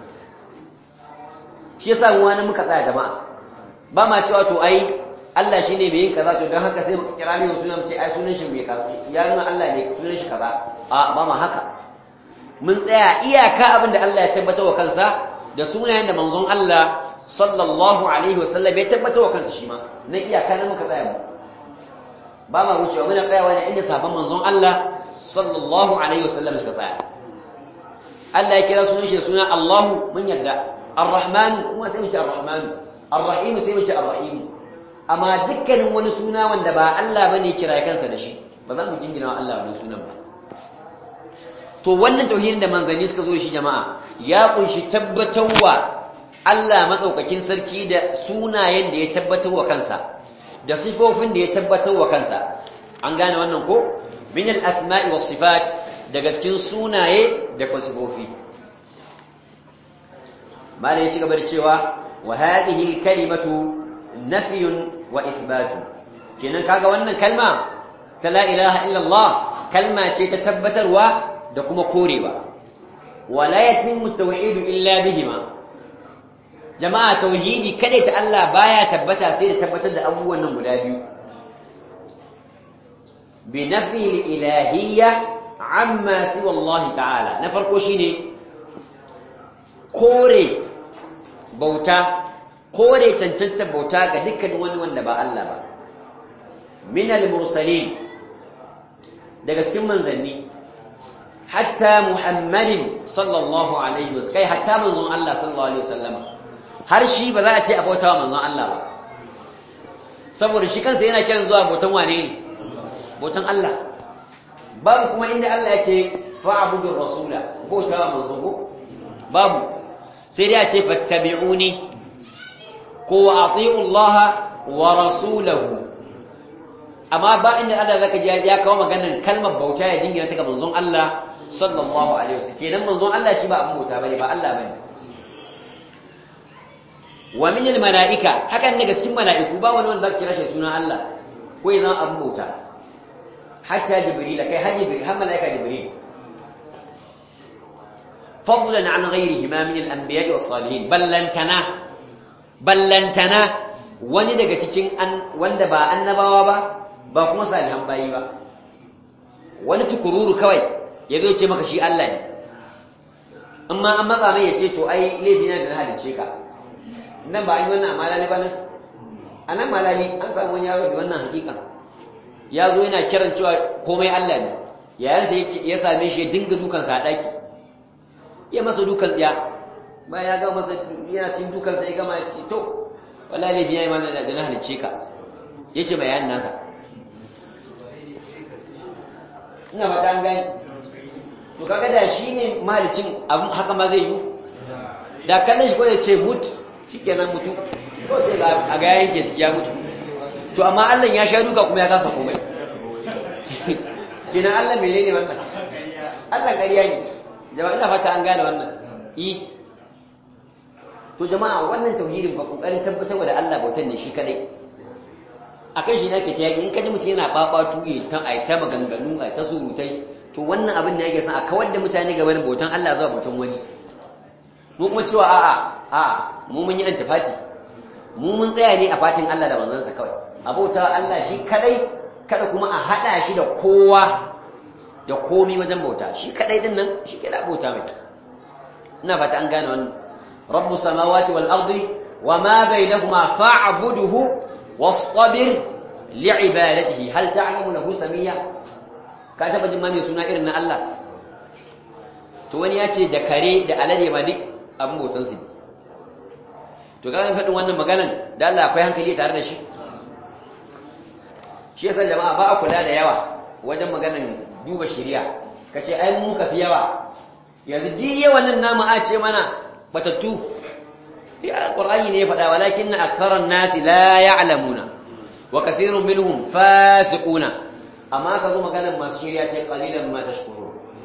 shi yasa mu wani muka tsaya jama'a ba ma cewa to ai Allah shine mai yin kaza to don haka sai muka kira mai sunan ce ai sunan shi mai kaza ya nuna Allah ne sunan shi kaza a ba ma haka mun tsaya iyaka abin da Allah ya tabbata wa kansa da sunayen da manzon Allah sallallahu alaihi wasallam ya tabbatar wa kansa shi ma na iyaka na muka tsaya mu ba ma wucewa muna tsayawa ne inda sabon manzon Allah sallallahu alaihi wasallam suka tsaya Allah ya kira sunan shi da suna Allahu mun yarda Ar-Rahman kuma sai mu ce Ar-Rahman Ar-Rahim sai mu ce Ar-Rahim amma dukkanin wani suna wanda ba Allah bane kira kansa da shi ba za mu jingina wa Allah wannan sunan ba to wannan tauhidin da manzanni suka zo shi jama'a ya kunshi tabbatarwa Allah madaukakin sarki da sunayen da ya tabbatar wa kansa da sifofin da ya tabbatar wa kansa an gane wannan ko min al-asma'i was sifat daga cikin sunaye da sifofi malai ya ci gaba da cewa wa hadhihi kalimatu nafyun wa ithbatun kenan kaga wannan kalma ta la ilaha illallah kalma ce ta tabbatarwa da kuma korewa wala yatimmu tauhidu illa bihima jama'a tauhidi kada ta Allah baya tabbata sai da tabbatar da abubuwan nan guda biyu bi nafi al-ilahiyya amma siwa Allah ta'ala na farko shine kore bauta kore cancanta bauta ga dukkan wani wanda ba Allah ba min al-mursalin daga cikin manzanni hatta muhammadin sallallahu alaihi wasallam kai hatta manzon Allah sallallahu alaihi wasallam har shi ba za a ce a bauta wa manzon Allah ba saboda shi kansa yana kiran zuwa bautan wane ne bautan Allah babu kuma inda Allah ya ce fa'budur rasula bauta wa manzon ko babu sai dai a ce fattabi'uni ko wa ati'u Allah wa rasulahu amma ba inda Allah zaka ji ya kawo maganar kalmar bauta ya jingina ta ga manzon Allah sallallahu alaihi wasallam kenan manzon Allah shi ba abin bauta bane ba Allah bane wa min al malaika hakan daga cikin malaiku ba wani wanda zaka kira shi sunan Allah ko ya zama abin bauta hatta jibril kai har jibril har malaika jibril fadlan an ghayrihi ma min al anbiya was salihin ballantana ballantana wani daga cikin wanda ba annabawa ba ba kuma salihan bayi ba wani tukururu kawai ya zo ce maka shi Allah ne amma an matsa mai ya ce to ai laifi na da na halicce ka nan ba an yi wannan malali ba nan a nan malali an samu wani yaro da wannan hakika ya zo yana kiran cewa komai Allah ne yayansa ya same shi ya dinga dukansa a ɗaki ya masa dukan tsiya bayan ya ga masa yana cin dukansa ya gama ya ce to wallahi laifi ya yi mana da na halicce ka ya ce bayanin nasa ina fata an gani to kaga da shi ne mahalicin abin haka ma zai yi da kallon shi kawai ce mut shi kenan mutu ko sai a ga yayin ya mutu to amma Allah ya sha duka kuma ya kasa komai kenan Allah mene ne wannan Allah ƙarya ne jama'a ina fata an gane wannan i to jama'a wannan tauhidin ba kokarin tabbatar da Allah bautan ne shi kadai akan shi nake ta yaki in kaji mutum yana babatu ya ta ai ta maganganu ai ta surutai to wannan abin da yake san a kawar da mutane gaban bautan Allah zuwa bautan wani mu kuma cewa a'a a mu mun yi antifati mu mun tsaya ne a fatin Allah da manzansa kawai abauta Allah shi kadai kada kuma a hada shi da kowa da komi wajen bauta shi kadai din nan shi kada bauta mai ina fata an gane wannan rabbus samawati wal ardi wama bainahuma fa'budhu واصطبر لعبادته هل تعلم له سميا ka taba jin ma mai suna irin na Allah to wani ya ce da kare da alade ma duk abin bautan su to ga faɗin wannan maganan da Allah akwai hankali tare da shi shi yasa jama'a ba a kula da yawa wajen maganan duba shari'a kace ai mu ka fi yawa yanzu duk yawan nan namu a ce mana batattu ya qur'ani ne ya faɗa walakinna aktharan nasi la ya'lamuna wa kathirun minhum fasiquna amma ka zo maganar masu shirya ce qalilan ma tashkurun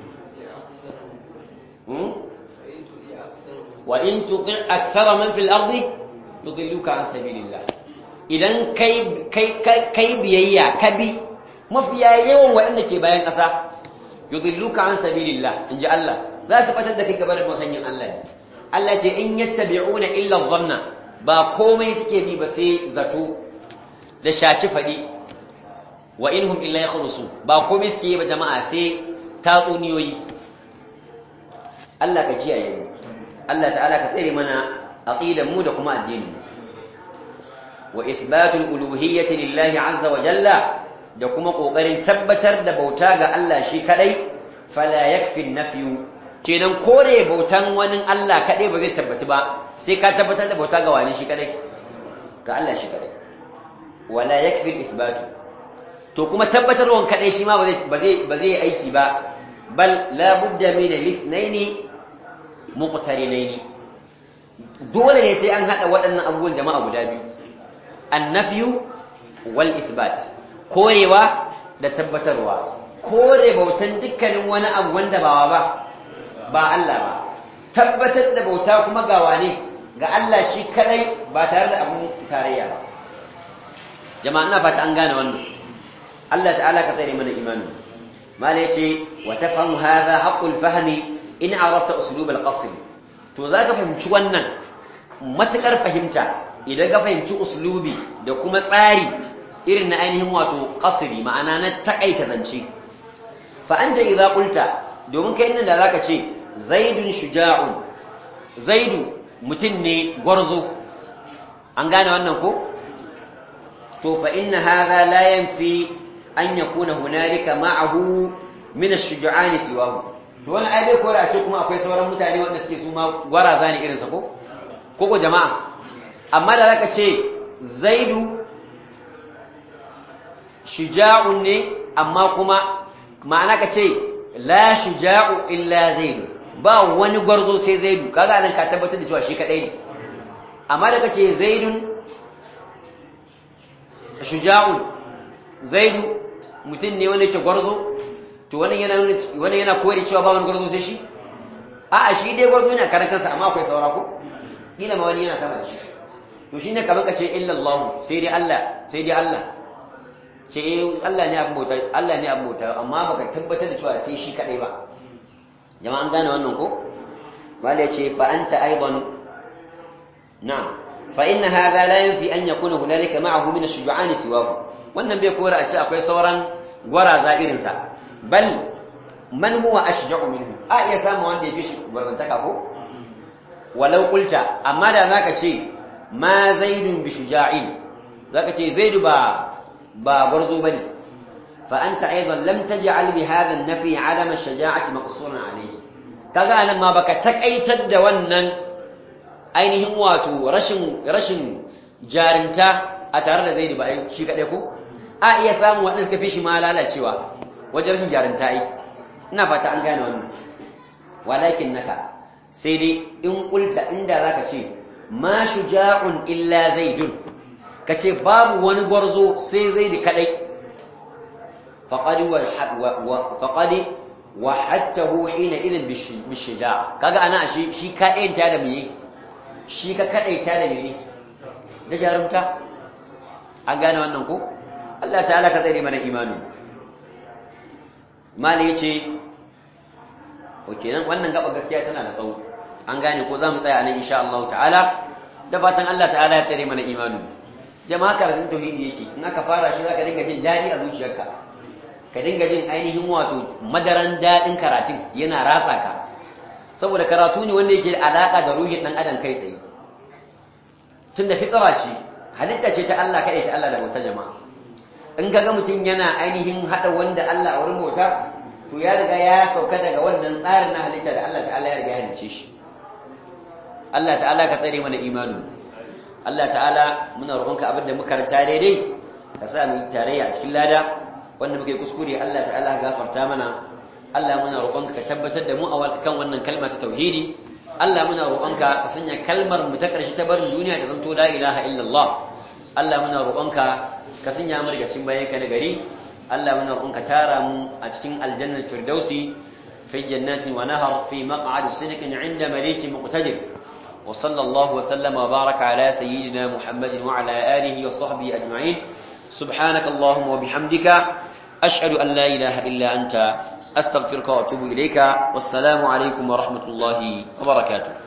wa in tuti akthara man fil ardi tudilluka an sabilillah idan kai kai kai biyayya ka bi mafiya yawan waɗanda ke bayan ƙasa yudilluka an sabilillah inji Allah za su fatar da kai gaba da hanyar Allah ne Allah ce in yattabi'una illa dhanna ba komai suke bi ba sai zato da shaci fadi wa inhum illa yakhrusun ba komai suke yi ba jama'a sai tatsuniyoyi Allah ka kiyaye mu Allah ta'ala ka tsare mana aqidan mu da kuma addinin mu wa ithbatul uluhiyyati lillahi azza wa jalla da kuma kokarin tabbatar da bauta ga Allah shi kadai fala yakfi nafyu kenan kore bautan wani Allah kadai ba zai tabbati ba sai ka tabbatar da bauta ga wani shi kadai ga Allah shi kadai wala yakfi ithbatu to kuma tabbatarwan kadai shi ma ba zai ba zai aiki ba bal la budda min al-ithnaini muqtarinaini dole ne sai an hada waɗannan abubuwan jama'a guda biyu annafyu wal ithbat korewa da tabbatarwa kore bautan dukkanin wani abu wanda ba ba ba Allah ba tabbatar da bauta kuma ga wane ga Allah shi kadai ba tare da abun tarayya ba jama'a ina fata an gane wannan Allah ta'ala ka tsare mana imani mala yace wa tafhamu hadha haqqul fahmi in arafta uslub al-qasr to zaka fahimci wannan matakar fahimta idan ka fahimci uslubi da kuma tsari irin na ainihin wato qasri ma'ana na takaita zance fa anta idza qulta domin kai nan da zaka ce zaidun shuja'un zaidu mutum ne gwarzo an gane wannan ko to fa inna hadha la yanfi an yakuna hunalika ma'ahu min ash-shuja'an siwahu to wannan ai bai kora ce kuma akwai sauran mutane wanda suke su ma gwaraza ne irin sa ko ko ko jama'a amma da zaka ce zaidu shuja'un ne amma kuma ma'ana ka ce la shuja'u illa zaidu ba wani gwarzo sai zaidu kaga nan ka tabbatar da cewa shi kadai ne amma da kace zaidun shuja'un zaidu mutum ne wanda yake gwarzo to wannan yana wannan yana koyar cewa ba wani gwarzo sai shi a'a shi dai gwarzo yana karan kansa amma akwai saura ko kila ma wani yana sama da shi to shine kamar kace illa Allah sai dai Allah sai dai Allah ce Allah ne abin bauta Allah ne abin bauta amma baka tabbatar da cewa sai shi kadai ba jama'an gane wannan ko wala yace fa anta aidan na'am fa inna hadha la yanfi an yakuna hunalika ma'ahu min ash-shuja'an siwahu wannan bai kora a ce akwai sauran gwaraza irin sa bal man huwa ashja'u minhu a iya samu wanda yafi shi gwarzantaka ko walau qulta amma da zaka ce ma zaidun bi shuja'in zaka ce zaidu ba ba gwarzo bane fa anta aidan lam taj'al bi hadha an-nafi 'adam ash-shaja'ati maqsuran 'alayhi kaga anan ma baka takaitar da wannan ainihin wato rashin rashin jarinta a tare da zaidu ba shi kadai ko a iya samu wanda suka fi shi ma lalacewa wajen rashin jarinta ai ina fata an gane wannan walakin naka sai dai in kulta inda zaka ce ma shuja'un illa zaidun kace babu wani gwarzo sai zaidi kadai faqad wa faqad wahadtahu hina idin bishuja'a kaga ana shi shi kadai ta da meye shi ka kadai ta da meye da jarumta an gane wannan ko Allah ta'ala ka tsare mana imani mali yace oke nan wannan gaba gaskiya tana da tsawo an gane ko za mu tsaya nan insha Allah ta'ala da fatan Allah ta'ala ya tsare mana imani jama'a karatun tauhidi yake in aka fara shi zaka dinga jin dadi a zuciyarka ka dinga jin ainihin wato madaran dadin karatun yana ratsa ka saboda karatu ne wanda yake alaka da ruhin dan adam kai tsaye tunda fitra ce halitta ce ta Allah kai ta Allah da bauta jama'a in kaga mutum yana ainihin hada wanda Allah a wurin bauta to ya riga ya sauka daga wannan tsarin na halitta da Allah ta'ala ya riga ya halice shi Allah ta'ala ka tsare mana imanu Allah ta'ala muna roƙonka abinda muka karanta daidai ka sa mu tarayya a cikin lada wanda muke kuskure Allah ta'ala gafarta mana Allah muna roƙonka ka tabbatar da mu a kan wannan kalma ta tauhidi Allah muna roƙonka ka sanya kalmar mu ta ƙarshe ta barin duniya ta zanto la ilaha illallah Allah muna roƙonka ka sanya mu daga cikin bayanka na gari Allah muna roƙonka tara mu a cikin aljannar firdausi fi jannatin wa nahar fi maq'adi sidqin 'inda malikin muqtadir wa sallallahu wa sallama wa baraka ala sayyidina Muhammadin wa ala alihi wa sahbihi ajma'in subhanaka allahumma wa bihamdika ashhadu an la ilaha illa anta astaghfiruka wa atubu ilayka wassalamu alaykum wa rahmatullahi wa barakatuh